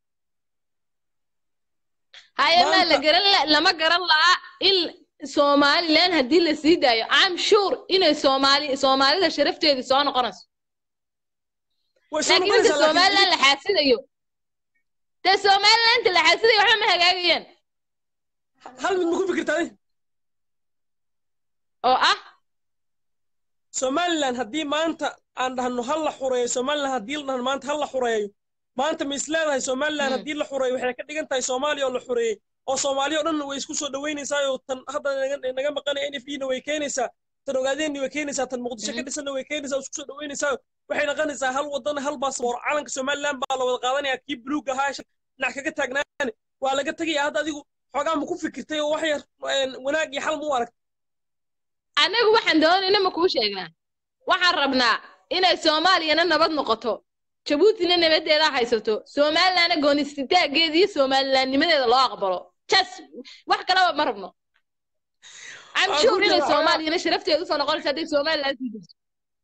haye maa la garan la- lama garan lahaa in somalilan haddii la sii daayo am sure inay soomaali soomaalida sharafteedii soo noqonayso way soo laakiin inta noqonaysaa somalilan laakiin la xaasidayo dee somalilan inta la xaasidayo waxba ma hagaagayaan hal mid ma ku fikirtaa adi oo ah somaliland haddii maanta aan dhahno hal la xureeyo somaliland haddii la dhahno maanta hal la xureeyo maanta ma is leedahay somaliland haddii la xureeyo waxay ka dhigan tahay soomaaliya oo la xureeyey oo soomaaliya oo dhan way isku soo dhaweynaysaa oo tan hadda naga- naga maqanaya n f d na way keenaysaa tan ogaadeenni way keenaysaa tan muqdisho ka dhisanna way keenaysaa oo isku soo dhaweynaysaa waxay noqonaysaa hal wadan hal baasaboor calanka somaliland baa la wada qaadanaya kii buluug ahaa dhinac kaga taagnaan waa laga tegaya hadda adigu xoogaa ma ku fikirtay oo wax yar een, wanaag iyo xal ma u aragtay anagu waxaan doonayna ma kuu sheegnaa waxaan rabnaa inay soomaaliyana nabad noqoto jabuutina nabadeeda haysato somalilandna goonistitaageeda iyo somalilandnimadeeda loo aqbalo jas wax kalaba ma rabno I'm Waa sure ku inay jira, soomaaliyana sharafteedu usoo noqonaysa hadday somaliland sii jirto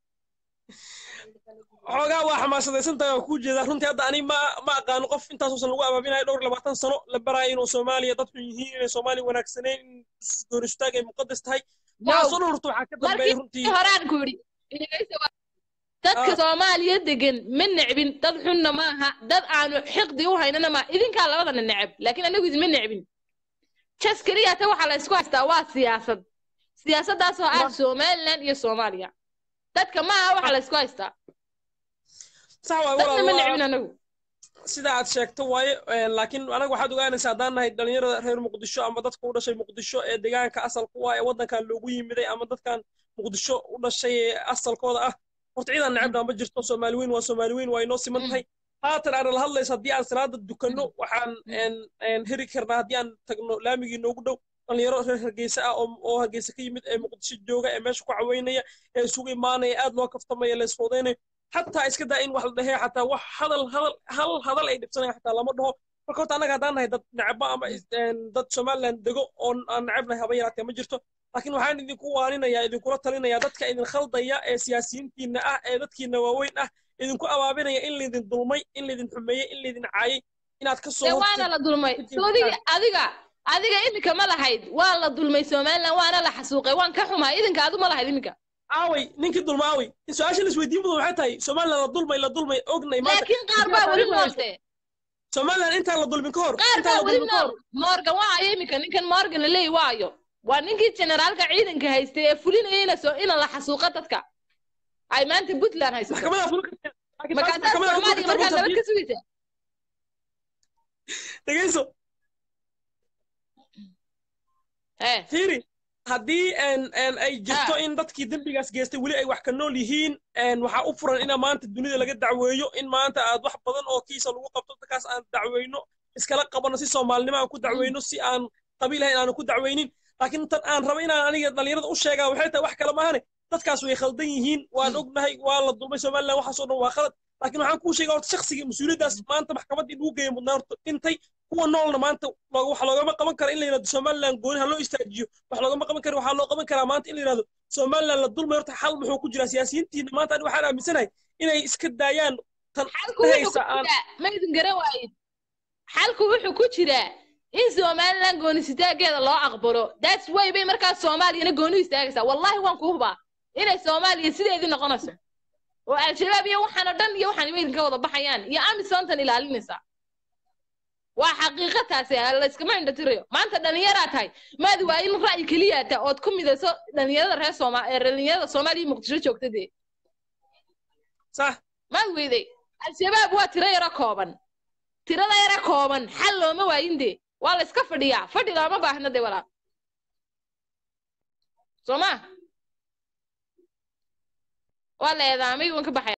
xoogaa waa xamaasadaysan tahay oo kuu jeedaa runtii hadda ani ma ma aqaano qof intaasuusan lagu abaabinayo dhowr iyo labaatan sano la baraayo inuu soomaaliya dadku yihiin inay soomaaliya wanaagsaneyn in goonistaag ay muqadas tahay waxaa soo dhowrta waxaa ka dambeeya runtii markii horaan ku yidhi dhegeysta waa- dadka Ah. soomaaliya degan ma necbin dad xunna maaha dad aanu xiqdi u haynana maaha idinkaa labadana neceb laakiin anagu idinma necbin jas keliya ta waxaa la isku haystaa waa siyaasad siyaasaddaasoo ah somaliland iyo soomaaliya dadka maaha waxaa la isku haystaa sax waay dadna ma walaal necbin waa anagu sida aad sheegto waaye een, laakiin anaga waxaad ogaanaysaa haddaan nahay dhalinyarada reer muqdisho ama dadka u dhashay muqdisho ee deegaanka asalka u ah ee waddankan loogu yimiday ama dadkan muqdisho u dhashay ee asalkooda ah horta ciidan necebna ma jirto soomaali weyn waa soomaali weyn waa inoo siman tahay haatan aan la hadlaysa haddii aan salaada dukanno waxaan een, een, heri karnaa haddii aan tagno laamigii noogu dhow dhalinyaro reer hargeysa ah oo oo hargeysa ka yimid ee muqdisho jooga ee meesha ku caweynaya ee isugu imaanaya aad loo kaftamaya la isfoodeynaya xataa iska daa in wax la dhahee xataa wax hadal hadal hal hadal ay dhibsanaya xataa lama dhaho marka horta annaga haddaan nahay dad necba ama is- een, dad somaliland dego oo aan necebnahay haba yaraatee ma jirto laakiin waxaan idinku waaninaya idinkula talinaya dadka idin khaldaya ee siyaasiyiintiina ah ee dadkiina waaweyn ah idinku abaabinaya in laydin dulmay in laydin xumeeyey in laydin caayay inaad ka soo dee waana la dulmay horjeed- soodiga adiga adiga iminka ma lahayd waa la dulmay somaliland waana la xasuuqay waan ka xumaa idinka adu ma lahayd iminka aaway ninkii dulma aaway in su-aasha la isweydiin mudan waxay tahay somaliland la dulmay la dulmay ognay maanta laakiin qaar baa weli noolte somaliland intaan la dulmin ka hor qaar intaan baa la weli dulmin ka nool hor morgan waayo iminka ninkan morgan laleeyi waayo waa ninkii generaalka ciidanka haystay ee fulinaya ina soo ina la xasuuqa dadka ay maanta puntland haysato maxkamada fulka laakiin taas markaasaa maxkamada soomaaliya fulka markaa nabad ka sugaysa dhegeyso Eh, fiiri haddii een- een ay jirto in dadkii dembigaas geystay weli ay wax ka nool yihiin een, waxaa u furan ina maanta dunida laga dacweeyo in maanta aad wax badan oo kiisa lagu qabto dadkaas aan dacweyno iskala qabano si soomaalinimo aan ku dacweyno si aan qabiil ahayn aanu ku dacweynin laakiin tan aan rabo inaan aniga dhalinyarada u sheegaa waxay tahay wax kale maahane dadkaas way khaldan yihiin waan ognahay waa la dulmay somaliland waxaasoo dhan waa khalad laakiin waxaan kuu sheegaa horta shakhsiga mas-uuliyaddaas maanta maxkamaddii lagu geeyay mudnaa horta dhintay kuwa noolna maanta loo- wax loogama qaban kara in la yidhahdo somaliland gooni ha loo istaajiyo wax loogama qaban kara waxaa loo qaban karaa maanta in la yidhahdo somaliland la dulmay horta xal muxuu ku jiraa siyaasiyiintiina maanta ani waxaan aaminsanahay inay iska daayaan tan xalku wuxuu ku dhehaysa aan jiraa ma idin garan waayin xalku wuxuu ku jiraa in somaliland goonisitaageeda loo aqbalo that's way bay markaas soomaaliyana gooni u istaagaysaa wallahi waan ku hubaa inay soomaaliya sideedii noqonayso oo al-shabaab iyo waxaan oo dhan iyo waxaan ima idinka wada baxayaan iyo amisontan ilaalinaysaa waa xaqiiqo taasi layskama indhatirayo maanta dhalinyaraa tahay maadi waa in ra'yi keliya ta ood ku midayso dhalinyarada reer sooma ee dhalinyarada soomaaliya iyo muqdisho joogta dee sax maad weyday al-shabaab waa tiro yaro kooban tirada yaro kooban xal looma waayin dee waa la iska fadhiyaa fadhi looma baahna dee walaa soo ma waa la eedaamay waan ka baxaya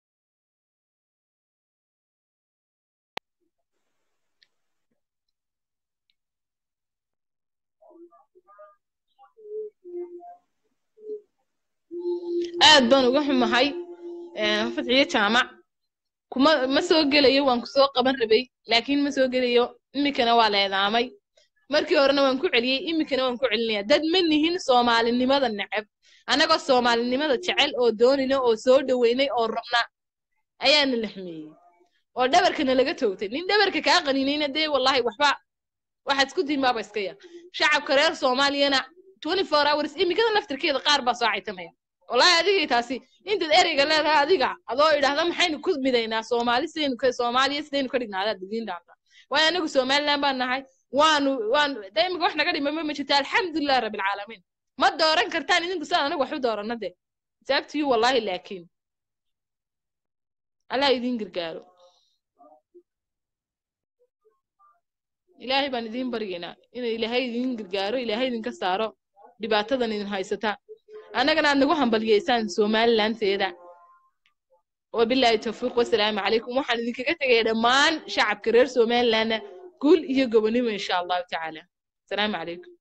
aad baan uga xumahay fadciyo jaamac kuma ma soo gelayo waan ku soo qaban rabay laakiin ma soo gelayo iminkana waa la eedaamay markii horena waan ku celiyey iminkana waan ku celinaya dad ma nihin soomaalinimada neceb annagoo soomaalinimada jecel oo doonina oo soo dhoweynay oo rabna ayaana la xumeeyey oo dhabarkana laga toogtay nin dhabarka kaa qaninayna dee wallahi waxba waxaad isku diin baaba iska yar shacabka reer soomaaliyana twenty four hours iminkada naftirkeeda qaar baa soo caytamaya wallahi adigay taasi intaad ereyga leedahay adiga adoo idhaahda maxaynu ku midaynaa soomaali sidaynu ka soomaaliya sidaynu ka dhignaa adaad idiin dhaanta waayo anagu somaliland baan nahay waanu waanu de imika wax naga dhima ma jirta alxamdulilah rabbilcaalamiin ma dooran kartaan idinku sidaan anagu wax u doorana de sababtiyu wallahi laakiin allah idiin gargaaro ilaahay baan idiin baryaynaa inay ilaahay idiin gargaaro ilaahay idinka saaro dhibaatadan idin haysata annagana aad nagu hambalyeysaan somalilanteeda wabilaahi tawfiiq wasalaamu calaykum waxaan idinkaga tegaya dhammaan shacabka reer somalilandna guul iyo gobonimo insha allahu tacaala asalaamu calaykum